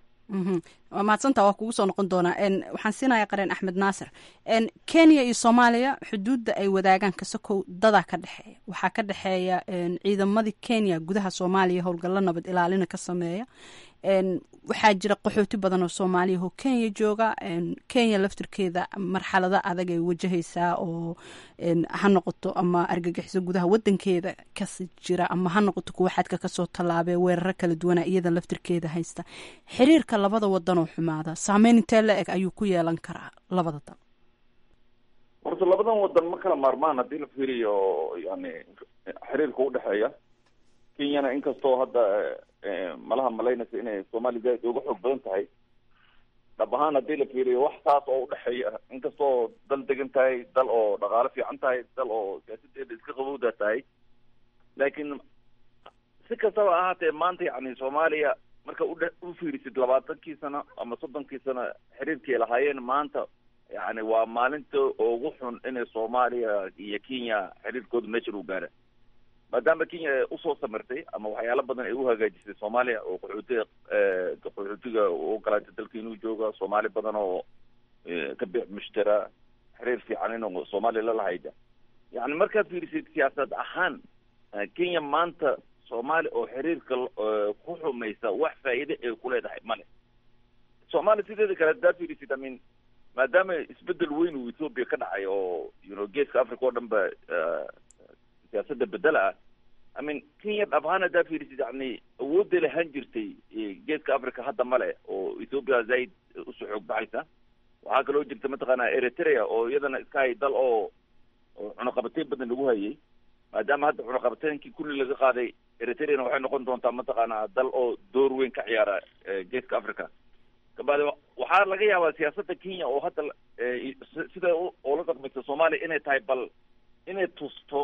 waa mahadsantaa waa kugu soo noqon doonaa waxaan siinayaa qareen axmed naasir kenya iyo soomaaliya xuduudda ay wadaagaan kasakow dadaa ka dhexeeya waxaa ka dhexeeya ciidamadii kenya gudaha soomaaliya howlgallo nabad ilaalina ka sameeya waxaa jira qaxooti badan oo soomaaliya oo kenya jooga kenya laftirkeeda marxalado adag ay wajahaysaa oo ha noqoto ama argagixiso gudaha wadankeeda kasi jira ama ha noqoto kuwa xadka kasoo tallaabee weeraro kala duwana iyada laftirkeeda haysta xiriirka labada wadan oo xumaada saameyn intee la eg ayuu ku yeelan karaa labada dal
horta labadan wadan ma kala maarmaan haddii la fiiriyo yani xiriirka udhexeeya kenyana inkastoo hadda malaha malaynaysa inay soomaaliya zaaid uga xoog badan tahay dhab ahaan haddii la fiiriyo wax saas oo udhexeeya inkastoo dal degan tahay dal oo dhaqaalo fiican tahay dal oo siyaasadeeda iska qabowda tahay laakiin si kastaba ahaatee maanta yani soomaaliya marka udhe u fiirisid labaatankii sano ama soddonkii sano xiriirkii lahaayeen maanta yani waa maalinta ugu xun inay soomaaliya iyo kenya xiriirkooda meeshan u gaara maadaama kenya usoo samirtay ama waxyaalo badan ay u hagaajisay soomaaliya oo qaxootiga qaxootiga u ogolaatay dalka inuu jooga soomaali badan oo ka bix mushtara xiriir fiican inuu soomaaliya lalahayda yani markaad fiirisid siyaasad ahaan kenya maanta soomaaliya oo xiriirka ku xumaysa wax faa'iide ay ku leedahay male soomaaliya sideeda kale haddaad fiirisid i mean maadaama isbedel weyn uu ethoopia ka dhacay oo you know geeska africa oo dhan ba siyaasadda bedela ah i mean kenya dhab ahaan haddaa fiirisid yani awoodday lahaan jirtay geeska africa hadda male oo ethoopia zaaid usoo xoog baxaysa waxaa kaloo jirta mataqaana eritrea oo iyadana iska hay dal oo oo cunaqabateyn badan lagu hayay maadaama hadda cunaqabateynkii kulli laga qaaday eritreana waxay noqon doontaa mataqaana dal oo door weyn ka ciyaara geeska africa kabacdi waxaa laga yaabaa siyaasadda kenya oo hadda sida oola dhaqmaysa soomaaliya inay tahay bal inay tusto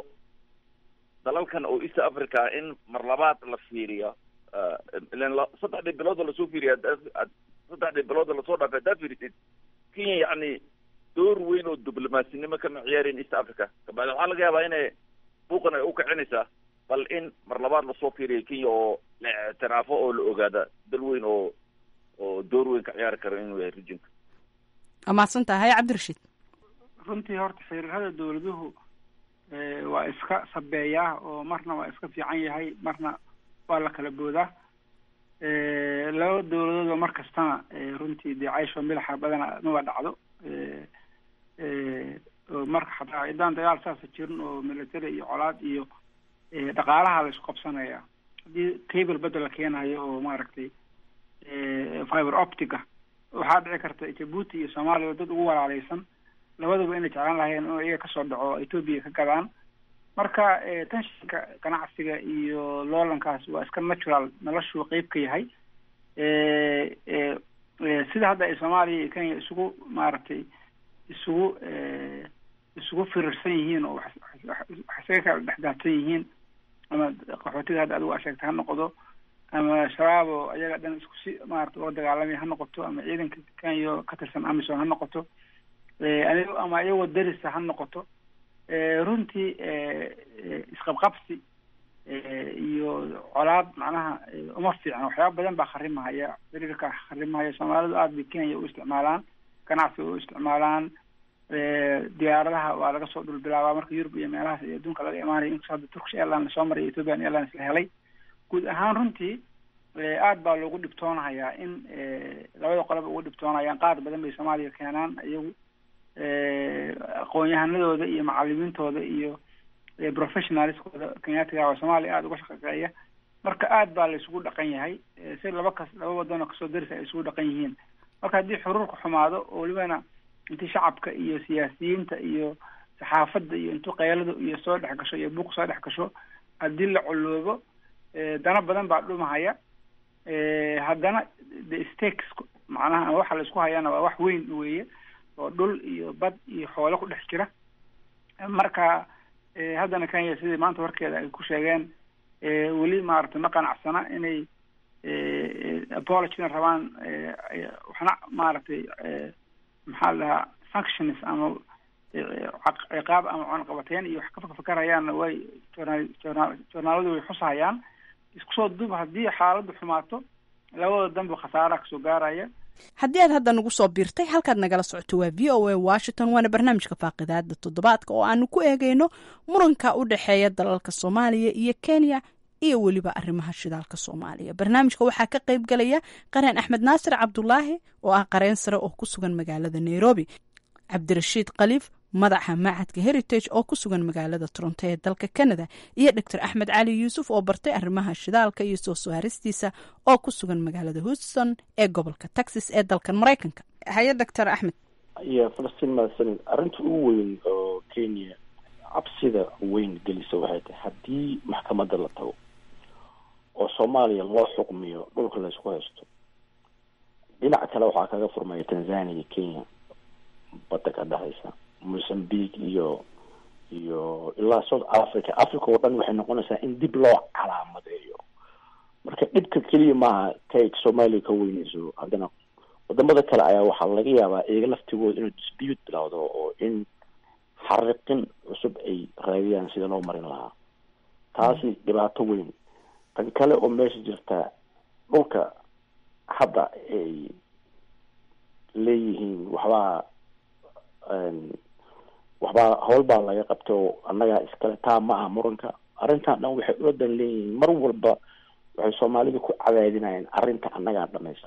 dalalkan oo east africa in mar labaad la fiiriyo ilan saddexdii bilooda lasoo fiiriya saddexdii bilooda lasoo dhaafay haddaad fiirisid kenya yacni door weyn oo diblomasinimo kama ciyaareen east africa kabacdi waxaa laga yaabaa inay buuqan ay u kicinaysaa bal in mar labaad lasoo fiiriyo kenya oo la ictiraafo oo la ogaada dal weyn oo oo door weyn ka ciyaari karo inuu yahay rijinka
waa mahadsan tahay cabdirashiid
runtii horta xiriirada dawladuhu waa iska sabeeyaa oo marna waa iska fiican yahay marna waa la kala boodaa laba dawladoodba mar kastana runtii dee caysho milaxa badana maba dhacdo oo marka xataa ciddaan dagaal saasa jirin oo military iyo colaad iyo dhaqaalaha la isku qabsanaya haddii cable bedda la keenayo oo maaragtay fiber optica waxaa dhici karta jabuuti iyo soomaaliya dad ugu walaaleysan labaduba inay jeclaan lahayeen inuu iyaga kasoo dhaco ethoopia ka gadaan marka tenshinka ganacsiga iyo loolankaas waa iska natural noloshuu qeyb ka yahay sida hadda ay soomaaliya iyo kenya isugu maaragtay isugu isugu firirsan yihiin oo wax isaga kala dhexdaadsan yihiin ama qaxootiga hadda adigu aa sheegtay ha noqdo ama shabaab oo ayaga dhan isku si maarata uga dagaalamaya ha noqoto ama ciidanka kenya ka tirsan amison ha noqoto ama iyagoo darisa ha noqoto runtii isqabqabsi iyo colaad macnaha uma fiicna waxyaaba badan baa kharimahaya xiriirka kharimahaya soomaalidu aada bay kenya u isticmaalaan ganacsiga u isticmaalaan diyaaradaha waa laga soo dhulbilaabaa marka yurub iyo meelahaas iyo adduunka laga imaanaya inkastoo hadda turkish airline lasoo maray ethiopian airlines la helay guud ahaan runtii aada baa loogu dhibtoonahayaa in labada qoloba ugu dhibtoonayaan qaar badan bay soomaaliya keenaan iyagu aqoon-yahanadooda iyo macalimiintooda iyo professionalskooda kenyaatiga oo soomaaliya aada uga shaqeeya marka aada baa la isugu dhaqan yahay si laba kas laba wadanoo kasoo darisa ay isugu dhaqan yihiin marka haddii xuruurka xumaado oo welibana intii shacabka iyo siyaasiyiinta iyo saxaafadda iyo intuu qaylada iyo soo dhex gasho iyo buuq soo dhex gasho haddii la coloobo dana badan baa dhumahaya haddana the stakes macnaha waxa la isku hayana waa wax weyn weeye oo dhul iyo bad iyo xoolo ku dhex jira marka haddana kenya sidii maanta warkeeda ay ku sheegeen weli maaragtay ma qanacsana inay apologina rabaan waxna maaragtay maxaa la dhahaa functions ama ciqaab ama cunaqabateyn iyo wax ka fakfakarayaanna way joornaal joornaal joornaaladu way xusahayaan isku soo duub haddii xaaladdu xumaato labada danba khasaara kasoo gaaraya
haddii aad hadda nagu soo biirtay halkaad nagala socoto waa v o a washington waana barnaamijka faaqidaada toddobaadka oo aanu ku eegeyno muranka u dhexeeya dalalka soomaaliya iyo kenya iyo weliba arrimaha shidaalka soomaaliya barnaamijka waxaa ka qayb galaya qareen axmed naasir cabdulaahi oo ah qareen sare oo ku sugan magaalada nairobi cabdirashiid khaliif madaxa macadka heritage oo ku sugan magaalada toronto ee dalka canada iyo doctor axmed cali yuusuf oo bartay arrimaha shidaalka iyo soo saaristiisa oo ku sugan magaalada houston ee gobolka texas ee dalkan maraykanka haye doctor axmed
iyo falastiin mahadsanid arrinta ugu weyn oo kenya cabsida weyn gelisa waxay tahay haddii maxkamadda la tago oo soomaaliya loo xukmiyo dhulka laysku haysto dhinac kale waxaa kaga furmaya tanzania iyo kenya badda ka dhexaysa mozambique iyo iyo ilaa south africa africa oo dhan waxay noqonaysaa in dib loo calaamadeeyo marka dhibka keliya maaha kay soomaaliya ka weynayso haddana wadamada kale ayaa waxaa laga yaabaa iyaga laftigooda inuu dispute bilowdo oo in xariqin cusub ay raadiyaan sida loo marin lahaa taasi dhibaato weyn tan kale oo meesha jirta dhulka hadda ay leeyihiin waxbaa waxbaa howl baa laga qabtay oo annagaa iskale taa ma aha muranka arrintan dhan waxay ula dan leeyihiin mar walba waxay soomaalida ku cadaadinayaan arrinta annagaa dhamaysan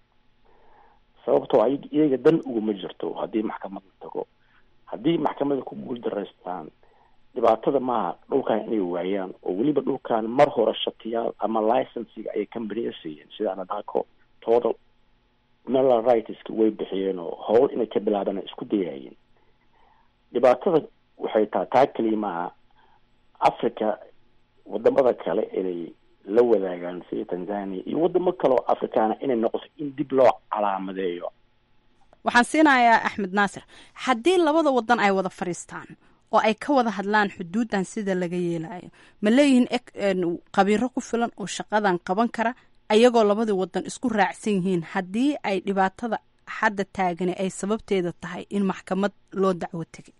sababtoo a iyaga dan uguma jirto haddii maxkamad la tago haddii maxkamada ku guuldaraystaan dhibaatada maaha dhulkan inay waayaan oo weliba dhulkan mar hore shatiyaal ama licensiga ayay companiya siiyeen sida anadako total mineral rightska way bixiyeen oo howl inay ka bilaabaan isku dayayeen dhibaatada waxay tahay taa keliya maaha africa wadamada kale inay la wadaagaan sida tanzania iyo wadamo kale oo afrikaana inay noqoto in dib loo calaamadeeyo
waxaan siinayaa axmed naasir haddii labada wadan ay wada fadhiistaan oo ay ka wada hadlaan xuduuddan sida laga yeelayo ma leeyihiin qabiiro ku filan oo shaqadan qaban kara ayagoo labadii wadan isku raacsan yihiin haddii ay dhibaatada hadda taagani ay sababteeda tahay in maxkamad loo dacwo tegay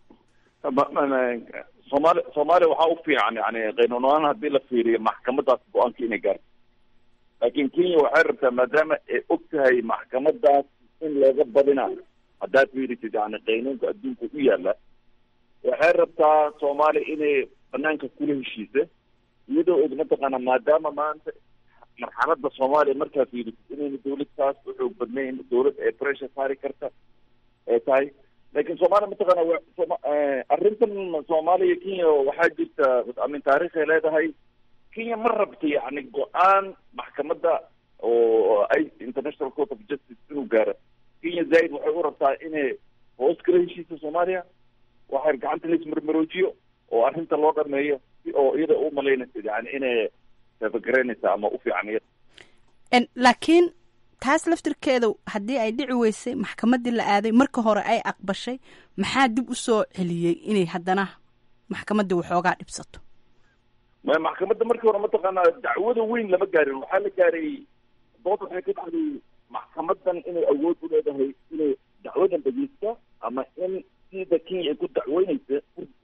soomaali soomaaliya waxaa u fiican yani qaynuunaan haddii la fiiriyo maxkamadaas go-aanka inay gaarto laakiin kenya waxay rabtaa maadaama ay og tahay maxkamadaas in looga badinayo haddaad fiirisid yani qaynuunka adduunka u yaala waxay rabtaa soomaaliya inay banaanka kula heshiisa iyadoo og mataqaana maadaama maanta marxalada soomaaliya markaa fiirisid inayna dawlad saas u xoog badnayn dawlad ee pressure saari karta ee tahay laakiin soomaaliya mataqaana arrintan soomaaliya kenya waxaa jirta amin taariikhay leedahay kenya ma rabta yani go-aan maxkamadda oo i international court of justice inuu gaaro kenya zaaid waxay u rabtaa inay hoos kala heshiisa soomaaliya waxay gacanta la ismarmaroojiyo oo arrinta loo dhameeyo si oo iyada u malaynaysa yani inay taabagareynaysa ama u fiican iyada
laakiin taas laftirkeeda haddii ay dhici weysay maxkamaddii la aaday marka hore ay aqbashay maxaa dib u soo celiyey inay haddana maxkamaddii waxoogaa dhibsato
ma maxkamadda markii hore mataqaanaa dacwada weyn lama gaarin waxaa la gaaray dood waxay ka dhacday maxkamadan inay awood u leedahay inay dacwadan dhegeysta ama in sida kenya ay ku dacweyneysa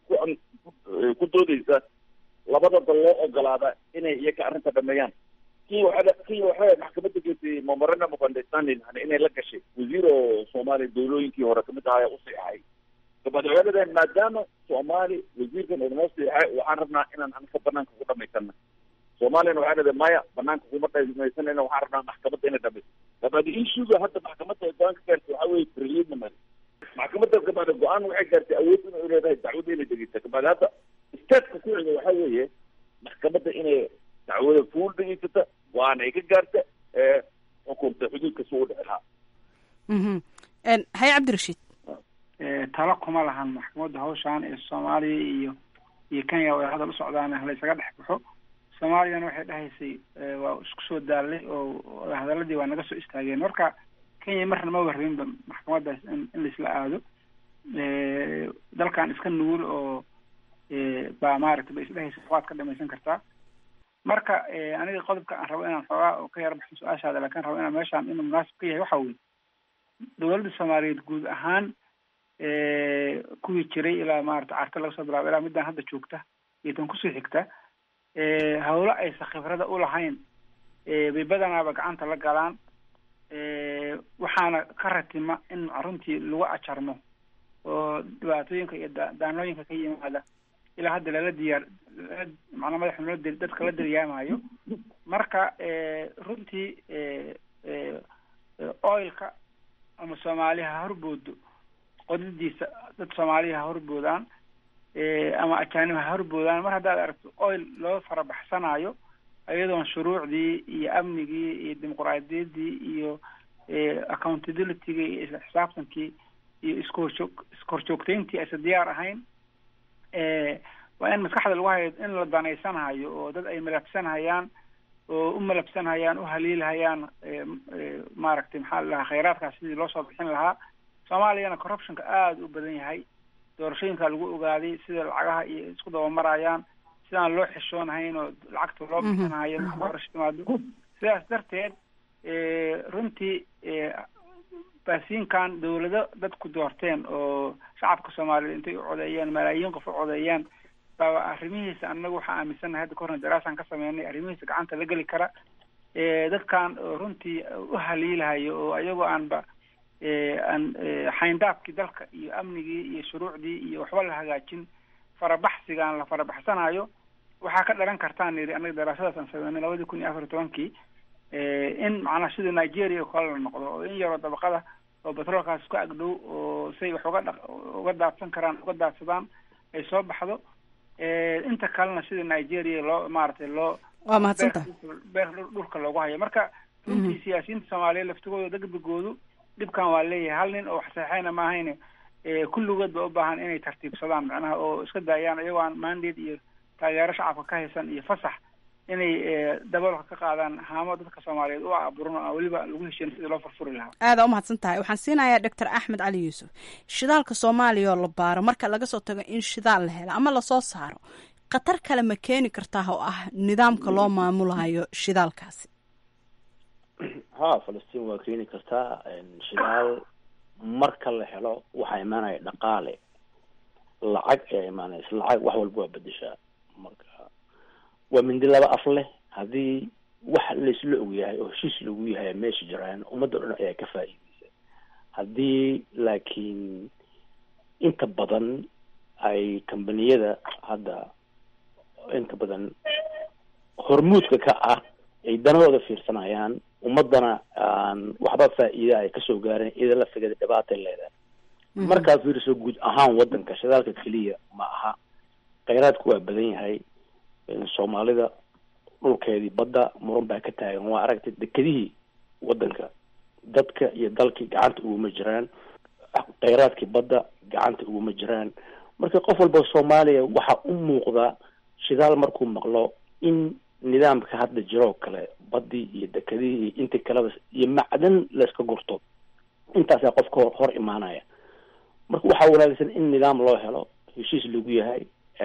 ku doodeysa labada dal loo ogolaada inay iyaka arrinta dhameeyaan kenya waxaa kenya waxay maxkamadda geysay memorandum of understanding yani inay la gashay wasiir oo soomaaliya dawlooyinkii hore kamid ahaa u siixay dabadcooladeen maadaama soomaali wasiirkan inoo siixay waxaan rabnaa inaan anka banaanka ku dhamaysana soomaaliyana waxaa leedahay maya banaanka kuma dhamaysanayna waxaan rabnaa maxkamadda inay dhamayso dabaadi issuga hadda maxkamadda ay go-aan ka gaartay waxaa weye preliminary maxkamadda kabaada go-aan waxay gaartay awood inay leedahay dacwada inay dhegeysa kabaadi hadda statka ku xiga waxaa weeye maxkamadda inay dacwada fuul dhegeysata go-aan ay ka gaarta ee xukunta xuduudka si u dhici lahaa
haye cabdirashiid
talo kuma lahan maxkamadda hawshaan ee soomaaliya iyo iyo kenya way hadal u socdaan laysaga dhex baxo soomaaliyana waxay dhahaysay waa isku soo daalay oo hadaladii waa naga soo istaageen marka kenya marna ma warrinba maxkamaddaas in in laisla aado dalkan iska nugul oo baa maaragtay ba isdhehaysa waad ka dhamaysan kartaa marka aniga qodobka aan rabo inaan xoogaa oo ka yar baxo su-aashaada laakiin rabo inaan meeshaan inuu munaasib ka yahay waxa weye dowladda soomaaliyeed guud ahaan kuwii jiray ilaa maarata carta laga soo bilaabo ilaa midaan hadda joogta iyo tan kusii xigta hawlo aysan khibrada ulahayn bay badanaaba gacanta la galaan waxaana ka ratima in runtii lagu ajarmo oo dhibaatooyinka iyo daanooyinka ka yimaada ilaa hadda lala diyaar macnaa madaxa loo dadka la daryaamayo marka runtii oilka ama soomaaliya ha horboodo qodadiisa dad soomaaliya ha horboodaan ama ajaanib ha horboodaan mar haddaad aragto oil loo farabaxsanayo iyadoon shuruucdii iyo amnigii iyo dimuquraadiyaddii iyo accountabilityga iyo isla xisaabtankii iyo iskoorjoog iskoorjoogtayntii aysan diyaar ahayn waa in maskaxda lagu hayo in la danaysanhayo oo dad ay malabsanhayaan oo u malabsanhayaan u haliilhayaan maaragtay maxaa la dhahaa khayraadkaas sidii loo soo bixin lahaa soomaaliyana corruptionka aada u badan yahay doorashooyinka lagu ogaaday sida lacagaha iyo isku dabamarayaan sidaan loo xishoonahayn oo lacagta loo bixinahayo doorasho timaado sidaas darteed runtii baasiinkan dawlado dadku doorteen oo shacabka soomaaliyeed intay u codeeyeen malaayiin qof u codeeyaan baa arrimihiisa annagu waxaa aaminsannahay hadda kahorna daraasaan ka sameynay arrimihiisa gacanta la geli kara dadkan runtii u haliilahayo oo ayagoo aanba aan xayndaabkii dalka iyo amnigii iyo shuruucdii iyo waxba la hagaajin farabaxsigaan la farabaxsanayo waxaa ka dhalan kartaan yidhi annaga daraasadaas aan sameynay labadii kun iyo afar iyo tobankii in macnaha sida nigeria oo kale la noqdo oo in yaroo dabaqada oo batroolkaas ku agdhow oo say wax uga dha uga daadsan karaan uga daadsadaan ay soo baxdo inta kalena sida nigeria loo maaragtay loo
waa mahadsanta
beer dhulka loogu hayo marka runtii siyaasiyiinta soomaaliyeed laftigooda degdegoodu dhibkan waa leeyahay hal nin oo wax saxeexayna ma ahayne kulligood ba u baahan inay tartiibsadaan macnaha oo iska daayaan iyagoo aan mandate iyo taageero shacabka ka haysan iyo fasax inay daboolka ka qaadaan haamo dadka soomaaliyeed u aburan oo weliba lagu heshiin sidii loo furfuri lahaa
aada umahadsan tahay waxaan siinayaa doctor axmed cali yuusuf shidaalka soomaaliya oo la baaro marka laga soo tago in shidaal la helo ama lasoo saaro khatar kale ma keeni kartaa oo ah nidaamka loo maamulayo shidaalkaasi
ha falastiin waa keeni kartaa shidaal marka la helo waxaa imaanaya dhaqaale lacag ayaa imaanaysa lacag wax walba waa bedeshaa marka waa mindi laba af leh haddii wax laisla ogyahay oo heshiis lagu yahay meesha jiraan ummadda dhan ayaa ka faa'iideysa haddii laakiin inta badan ay kambaniyada hadda inta badan hormuudka ka ah ay danahooda fiirsanayaan ummadana aan waxba faa'iida ay kasoo gaareen ida laftigeeda dhibaatay leedahay markaa fiiriso guud ahaan wadanka shidaalka keliya ma aha kheyraadku waa badan yahay soomaalida dhulkeedii badda muran baa ka taagan waa aragtay dekedihii wadanka dadka iyo dalkii gacanta uguma jiraan kheyraadkii badda gacanta uguma jiraan marka qof walba soomaaliya waxaa u muuqda shidaal markuu maqlo in nidaamka hadda jiroo kale baddii iyo dekedihii iyo intii kaleba iyo macdan layska gurto intaasaa qofka hor imaanaya marka waxaa wanaagsan in nidaam loo helo heshiis lagu yahay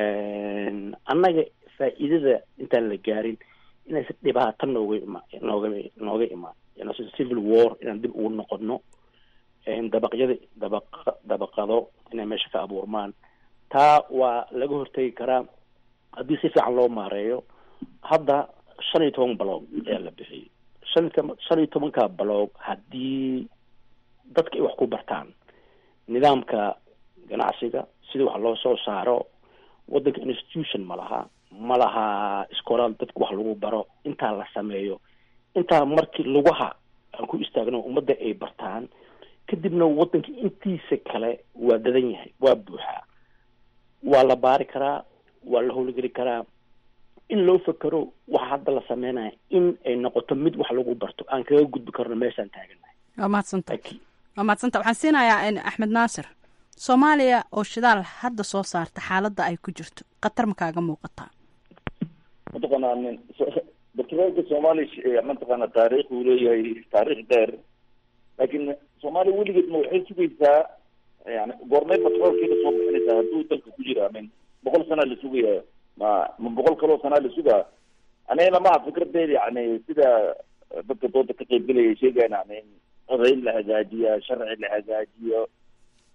annaga faa'iidada intaan la gaarin inaysan dhibaato nooga ima nooga nooga imaan inaysan civil war inaan dib ugu noqono dabaqyada dabaq dabaqado inay meesha ka abuurmaan taa waa laga hortegi karaa haddii si fiican loo maareeyo hadda shan iyo toban baloog ayaa la bixiyay shan iyo shan iyo tobanka baloog haddii dadka ay wax ku bartaan nidaamka ganacsiga sida wax loo soo saaro wadanka institution ma laha ma laha iskoolaal dadka wax lagu baro intaa la sameeyo intaa markii lugaha aan ku istaagno ummadda ay bartaan kadibna wadanka intiisa kale waa dadan yahay waa buuxaa waa la baari karaa waa la howlgeli karaa in loo fekero waxa hadda la sameynaya in ay noqoto mid wax lagu barto aan kaga gudbi karno meeshaan taaganahay
waa mahadsanta waa mahadsanta waxaan siinayaa axmed naasir soomaaliya oo shidaal hadda soo saarta xaaladda ay ku jirto khatar ma kaaga muuqataa
mataqaanaa nin batroolka soomaaliya mataqaana taariikh uu leeyahay taariikh dheer laakiin soomaaliya weligeed ma waxay sugaysaa yani goormay batroolkeeda soo bixinaysaa hadduu dalka ku jira min boqol sanaa la sugaya ma ma boqol kaloo sanaa la sugaa anigana maha fikradeeda yani sida dadka dooda ka qaybgelaya sheegayan yani in odayn la hagaajiya sharci la hagaajiyo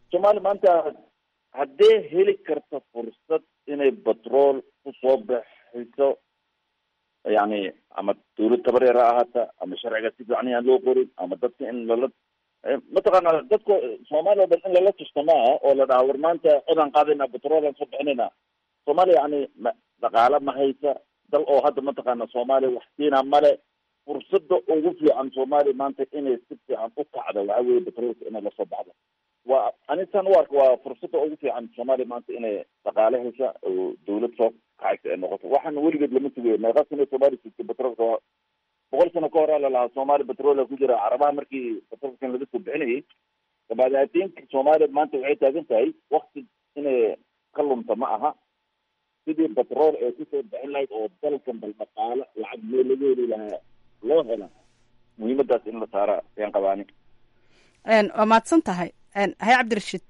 soomaaliya maanta haddee heli karta fursad inay batrool kusoo baxayso yani ama dawlad tabareer ha ahaata ama sharciga si fiican aan loo qorin ama dadka in lala mataqaana dadka soomaaliya o dhan in lala tusto maaha oo la dhaha war maanta codaan qaadayna batroolaan soo bixinayna soomaaliya yani ma dhaqaale ma haysa dal oo hadda mataqaana soomaaliya wax siina male fursada ugu fiican soomaaliya maanta inay si fiican u kacdo waxaa weye batroolka inay lasoo baxdo waa anitan u arka waa fursada ugu fiican soomaaliya maanta inay dhaqaale hesha oo dawlad soo kacaysa ay noqoto waxaana weligeed lama sugayo meeqa sano soomaaliya sugtay batroolka boqol sano ka hor a lalahaa soomaaliya batroola ku jira carabaha markii batroolkan laga soo bixinayay dabaadaatinka soomaaliya maanta waxay taagan tahay wakti inay ka lunta ma aha sidii batrool ee kusoo bixin lahayd oo dalkan bal dhaqaalo lacag mee laga heli lahaa loo hela muhiimadaas in la saara ayaan qabaani
waa mahadsan tahay hay cabdirashiid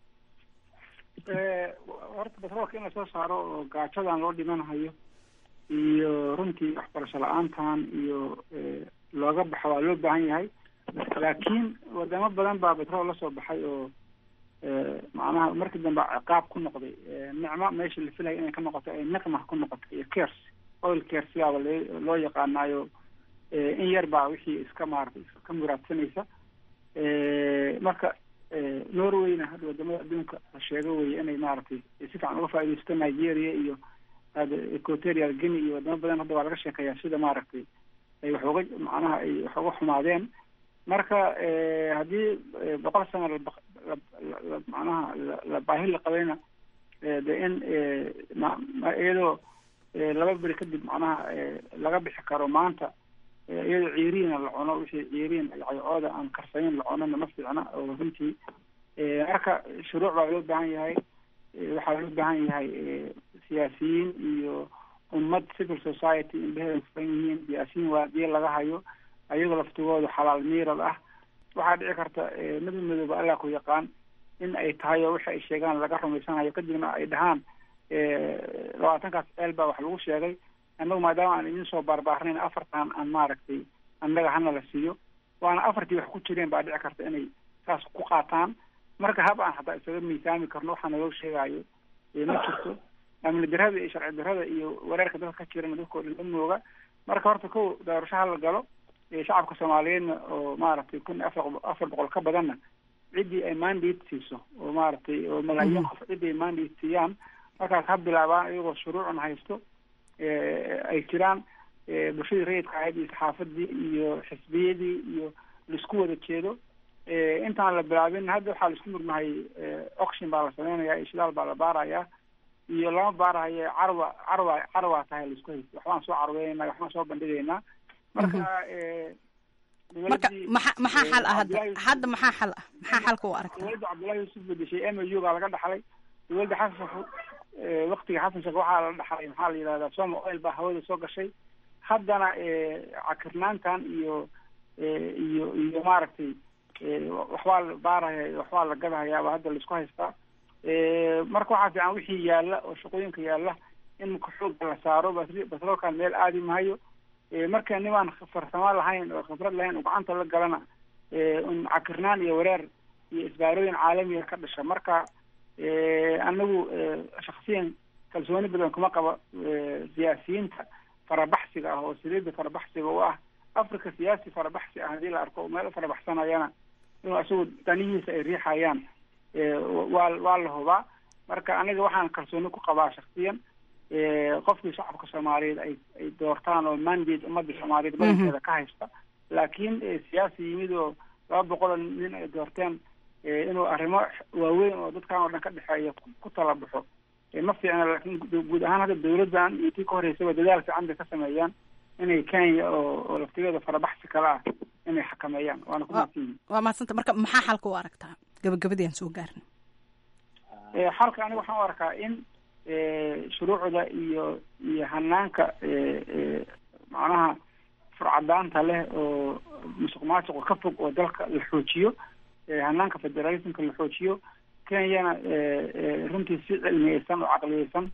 horta batroolka in lasoo saaro oo gaajadan loo dhimanahayo iyo runtii waxbarasho la-aantan iyo looga baxo waa loo baahan yahay laakiin wadamo badan baa batrool lasoo baxay oo macnaha markii dambe ciqaab ku noqday nicmo meesha la filaya inay ka noqoto ay niqma ku noqoto iyo cars oil cars yaaba l loo yaqaanaayo in yar baa wixii iska maaratay iska muraadsanaysa marka norwayna hadda wadamada adduunka la sheego weye inay maaragtay si fiican uga faaidaysto nigeria iyo equatorial guinea iyo wadamo badan hadda waa laga sheekeeyaa sida maaragtay ay wax uga macnaha ay wax uga xumaadeen marka haddii boqol sano la macnaha la baahi la qabayna de in iyadoo laba beri kadib macnaha laga bixi karo maanta iyadoo ciiriina la cuno wixii ciiriin cooda aan karsanin la cunona ma fiicna oo runtii marka shuruuc baa loo baahan yahay waxaa loo baahan yahay siyaasiyiin iyo ummad civil society indheheeda furan yihiin siyaasiyiin waadiye laga hayo ayagoo laftigooda xalaal miirad ah waxaa dhici karta mid midooba allah ku yaqaan in ay tahay oo waxa ay sheegaan laga rumaysanayo kadibna ay dhahaan labaatankaas ceel baa wax lagu sheegay annagu maadaama aan idin soo baarbaarnayn afartan aan maaragtay annaga hana la siiyo waana afartii wax ku jireen baa dhici karta inay saas ku qaataan marka hab aan hataa isaga miisaami karno waxaa naloo sheegaayo ma jirto amni darada iyo sharci darada iyo wareerka dadka ka jirana dadka o dhan la mooga marka horta kow doorasho hala galo shacabka soomaaliyeedna oo maaragtay kun iyo afar afar boqol ka badanna ciddii ay mandate siiso oo maaragtay oo malaayiin qof ciddii ay mandate siiyaan markaas ha bilaabaan iyagoo shuruucun haysto ay jiraan bulshadii rayidka ahayd iyo saxaafadii iyo xisbiyadii iyo laisku wada jeedo intaan la bilaabin hadda waxaa laisku murmahay oction baa la sameynaya ishdaal baa la baarayaa iyo lama baarahayo carwa carwa carwaa tahay laisku haysto waxbaan soo carweynayna waxbaan soo bandhigaynaa marka
marka maxa maxaa xal ah hadda hadda maxaa xal ah maxaa xalka u aragta
dowladda cabdullahi yuusuf bedeshay m u baa laga dhaxlay dowladda xasan waktiga xasan sheekh waxaa la dhaxlay maxaa la yidhahdaa soma oil baa hawada soo gashay haddana cakirnaantan iyo iyo iyo maaragtay waxbaa la baaraya waxbaa la gadahayaaba hadda laisku haystaa marka waxaa fiican wixii yaalla oo shaqooyinka yaalla in marka xooga la saaro batroolkan meel aadi mahayo marka nimaan farsamo lahayn oo khibrad lahayn oo gacanta la galana un cakirnaan iyo wareer iyo isbaarooyin caalamiga ka dhasha marka anagu shaksiyan kalsooni badan kuma qaba siyaasiyiinta farabaxsiga ah oo saliida farabaxsiga u ah africa siyaasi farabaxsi ah haddii la arko meel farabaxsanayana inuu isagu danihiisa ay riixayaan waa waa la hubaa marka aniga waxaan kalsooni ku qabaa shaksiyan qofkii shacabka soomaaliyeed ay ay doortaan oo mandate ummadda soomaaliyeed badankeeda ka haysta laakiin siyaasi yimid oo laba boqol oo nin ay doorteen inuu arrimo waaweyn oo dadkan oo dhan ka dhexeeya ku tala baxo ma fiicna laakiin guud ahaan hadda dawladdan iyo tii ka horeysaba dadaal fiican bay ka sameeyaan inay kenya oo oo laftigeeda farabaxsi kale ah inay xakameeyaan waana ku mahadsanyihin
waa mahadsanta marka maxaa xalka u aragtaa gabagabadii aan soo gaarin
xalka aniga waxaan u arkaa in shuruucda iyo iyo hanaanka macnaha furcadaanta leh oo musuq maasuqa ka fog oo dalka la xoojiyo hanaanka federalismka la xoojiyo kenyana runtii si cilmiyeysan oo caqliyeysan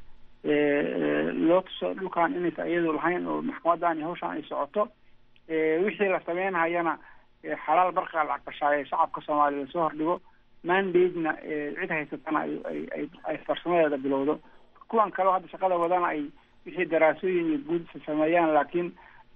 loo tuso dhulkan inaysa iyadu lahayn oo maxkamadan iyo hawshan ay socoto wixii la sameynhayana xalaal barkaa la aqbashaaye shacabka soomaaliya lasoo hordhigo mandate-na cid haysatana ay ay ay ay farsamadeeda bilowdo kuwan kaleo hadda shaqada wadana ay wixii daraasooyin iyo guud sameeyaan laakiin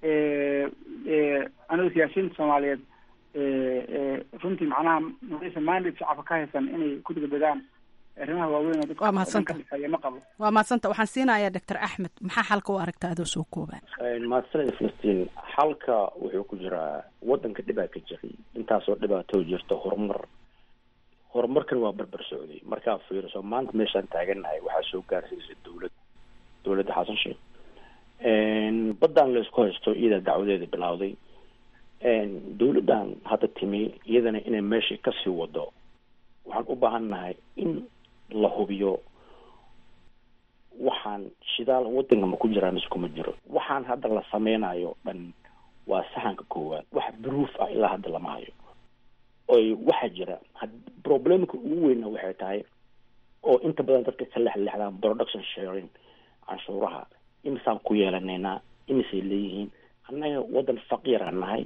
anigu siyaasiyiinta soomaaliyeed runtii macnaha maysa mandate shacabka ka haysan inay ku degdegaan arrimaha waaweyn oo dadka
Waa mahadsanta.
ka dhexeeya ma qabo
waa maadsanta waxaan siinayaa doctor axmed maxaa xalka u aragta adoo soo koobaan
mahadsanid filistiin xalka wuxuu ku jiraa wadanka dhibaa ka jiray intaasoo dhibaato jirta horumar horumarkan waa barbar socday markaa fiiriso maanta meeshaan taagannahay waxaa soo gaarsiisay dowlad dowladda xasan sheekh baddaan laysku haysto iyada dacwadeeda bilowday dowladdan hadda timi iyadana inay meeshii kasii wado waxaan u baahan nahay in la hubiyo waxaan shidaal wadanka ma ku jiraa mise kuma jiro waxaan hadda la sameynayo dhan waa saxanka koowaad wax proof ah ilaa hadda lama hayo oy waxaa jira had- problemka ugu weyna waxay tahay oo inta badan dadka ka lexlexdaan production sharing canshuuraha imisaan ku yeelanaynaa imisay leeyihiin annaga wadan faqiir aan nahay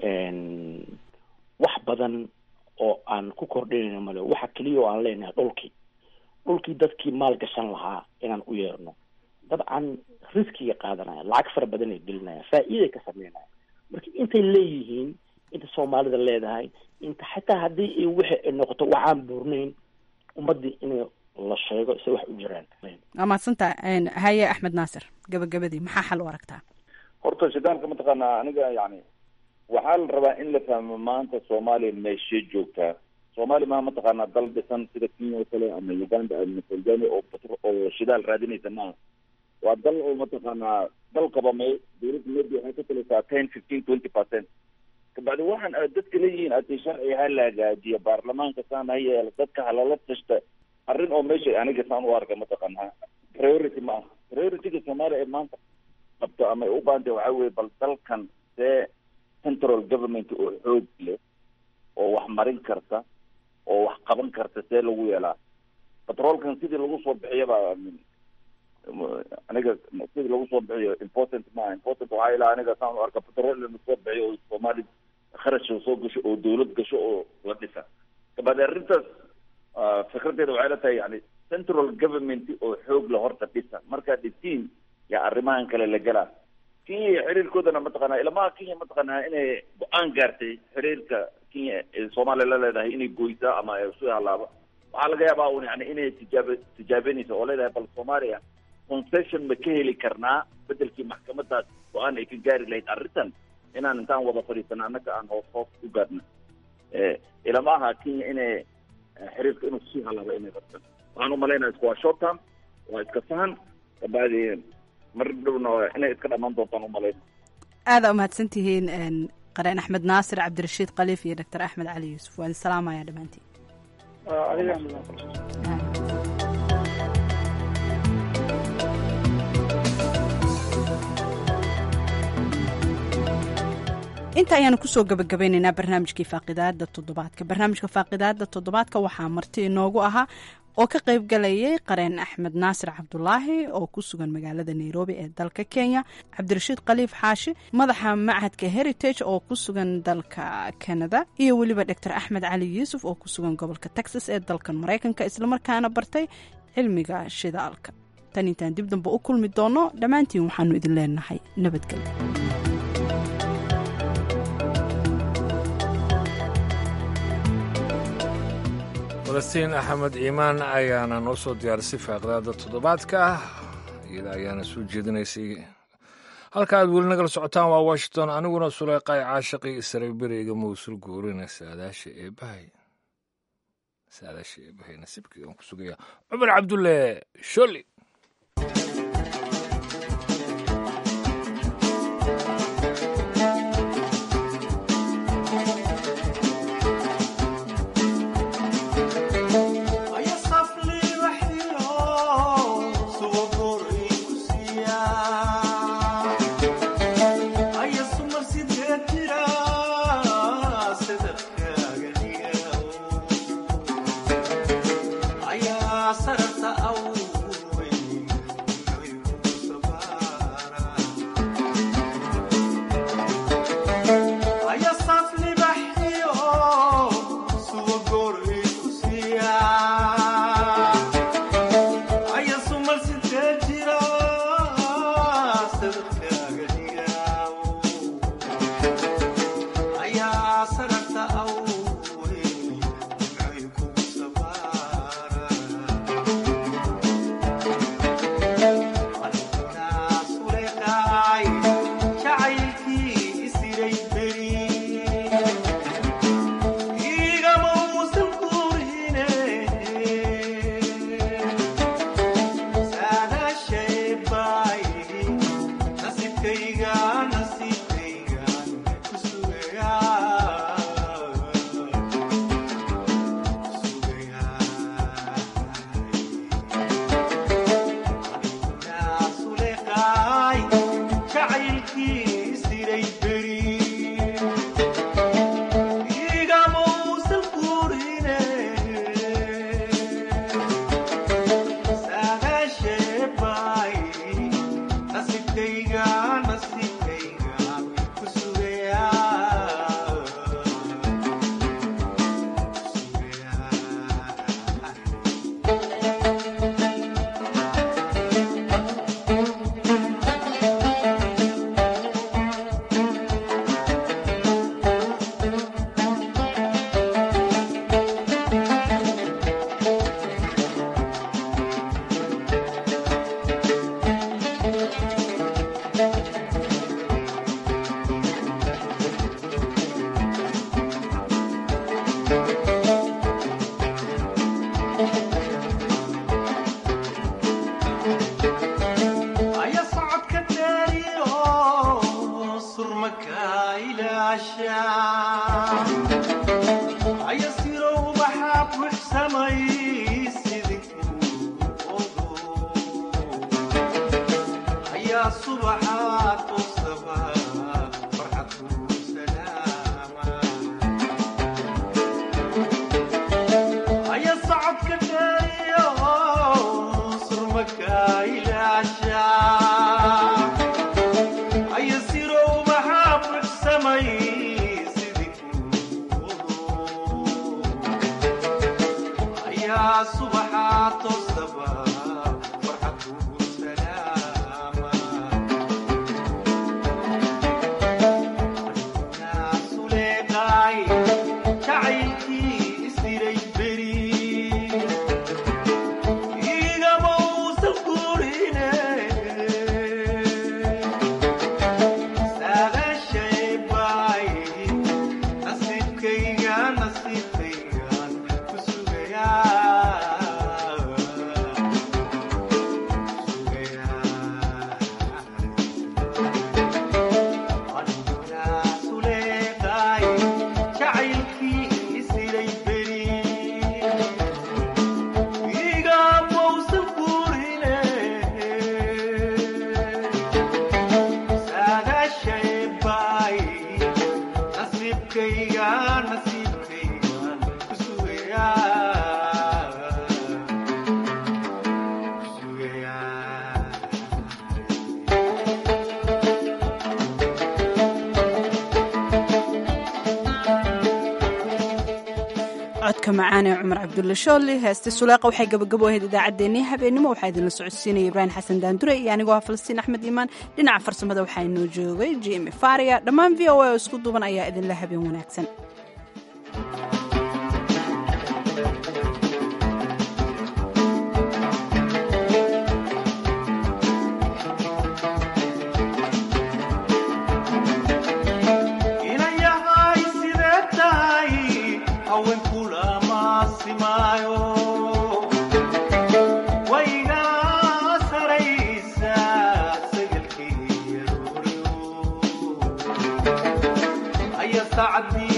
wax badan oo aan ku kordhinayno male waxa keliya oo aan leenahay dhulkii dhulkii dadkii maal gashan lahaa inaan u yeerno dabcan riskiga qaadanaya lacag fara badan ay gelinaya faa'iiday ka sameynaya marka intay leeyihiin inta soomaalida leedahay inta xataa haddii ay wixi ay noqoto waxaan buurnayn ummadii in la sheego se wax u jiraan
waa maadsanta haye axmed naasir gabagabadii maxaa xal u aragtaa
horta shidaalka mataqaanaa aniga yani waxaa la rabaa in la fahmo maanta soomaaliya meeshee joogtaa soomaaliya maa mataqaanaa dal dhisan sida kenya oo kale ama uganda ama tanzania oo petro- oo shidaal raadinaysa maaha waa dal oo mataqaanaa dal qabamay dowladda maybe waxay ka talisaa ten fifteen twenty percent kabacdi waxaan aad dadka leeyihiin ati sharci ha la hagaajiyo baarlamaanka saan ha yeelo dadka halala tashta arrin oo meesha aniga saan u arka mataqaanaa priority ma aha priorityga soomaaliya ee maanta qabto ama ay u baahantay waxaa weye bal dalkan see central government oo xoog leh oo wax marin karta oo wax qaban karta see lagu yeelaa petrolkan sidii lagu soo bixiyaba aniga sidii lagu soo bixiyo important maaha important waxaa ilaa aniga saan u arka petrol in lasoo bixiyo oo soomaali kharash soo gasho oo dawlad gasho oo la dhisa kabacdi arrintaas ah, fikradeeda waxay la tahay yani central government oo xoog la horta dhisa markaad dhisiin yaa arrimahan kale la galaa kenya xiriirkoodana mataqaanaa ilamaha kenya mataqaanaa inay go-aan gaartay xiriirka kenya ee soomaaliya la leedahay inay goysaa ama ay isu halaabo waxaa laga yaabaa un yani inay tijaab tijaabenayso oo leedahay bal soomaaliya concession ma ka heli karnaa bedelkii maxkamadaas go-aan ay ka gaari lahayd arrintan inaan intaan wada fadhiisano annaga aan hoos hoos u gaadhna ilama aha kenya inay eh, xiriirka inuu sii halaabo inay rabto waxaan umalaynaya isku waa short term waa iska sahan kabacdi mar dhowna waa inay iska dhamaan doontaan umalayna
aada umahadsan tihiin qareen axmed naasir cabdirashiid khaliif iyo doctor axmed cali yuusuf waan salaamaya dhammaantiin
adiga
inta ayaanu kusoo gabagabaynaynaa barnaamijkii faaqidaada toddobaadka barnaamijka faaqidaada toddobaadka waxaa marti inoogu ahaa oo ka qayb galayay qareen axmed naasir cabdulaahi oo ku sugan magaalada nairobi ee dalka kenya cabdirashiid khaliif xaashi madaxa machadka heritage oo ku sugan dalka canada iyo weliba doctor axmed cali yuusuf oo ku sugan gobolka texas ee dalkan maraykanka islamarkaana bartay cilmiga shidaalka tan intaan dib dambe u kulmi doono dhammaantiin waxaanu idin leenahay nabadgelyo
falastiin axmed iimaan ayaana noo soo diyaarisay faaqdaada toddobaadka iyada ayaana soo jeedinaysay halka aad weli nagala socotaan waa washington aniguna suleyqay caashaqii saraberiga mawsul guurina saadaasha eebahay saadaasha eebahay nasiibkii aan ku sugaya cumar cabdulle sholi
Sarata au aya socodka daariyo surmaka ilaasha aya sirow maxaa buuxsamay sidikuodo ayaa subaxaa toosaba farxad kuu salaama aya socodka daariyo surmaka ilaasha aya sirow maxaa buuxsamay ayaa subaxaa toosaba farxad kugu salaama naasuleeqaay jacaylkii isiray beri igama uusan gurine saadaashay baay nasiibkayga nasiibkaygan ku sugayaa suleeqaay jacaylkii isiray beri igamausan gurine saadaashay baay nasiibkayga nasiibkaygan ku sugayaa ku sugayaa
codka macaan ee cumar cabdulle shoolli heeste suleeqa waxay gabagabo ahayd idaacaddeenii habeenimo waxaa idinla socodsiinaya ibraahim xasan daandure iyo anigoo ah falastiin axmed iimaan dhinaca farsamada waxaa inoo joogay jimi faria dhammaan v o a oo isku duuban ayaa idinla habeen wanaagsan
inayahay sidee tahay haweenkula maasimaayo wayna saraysa sagalkii yarooriyo aya saacadii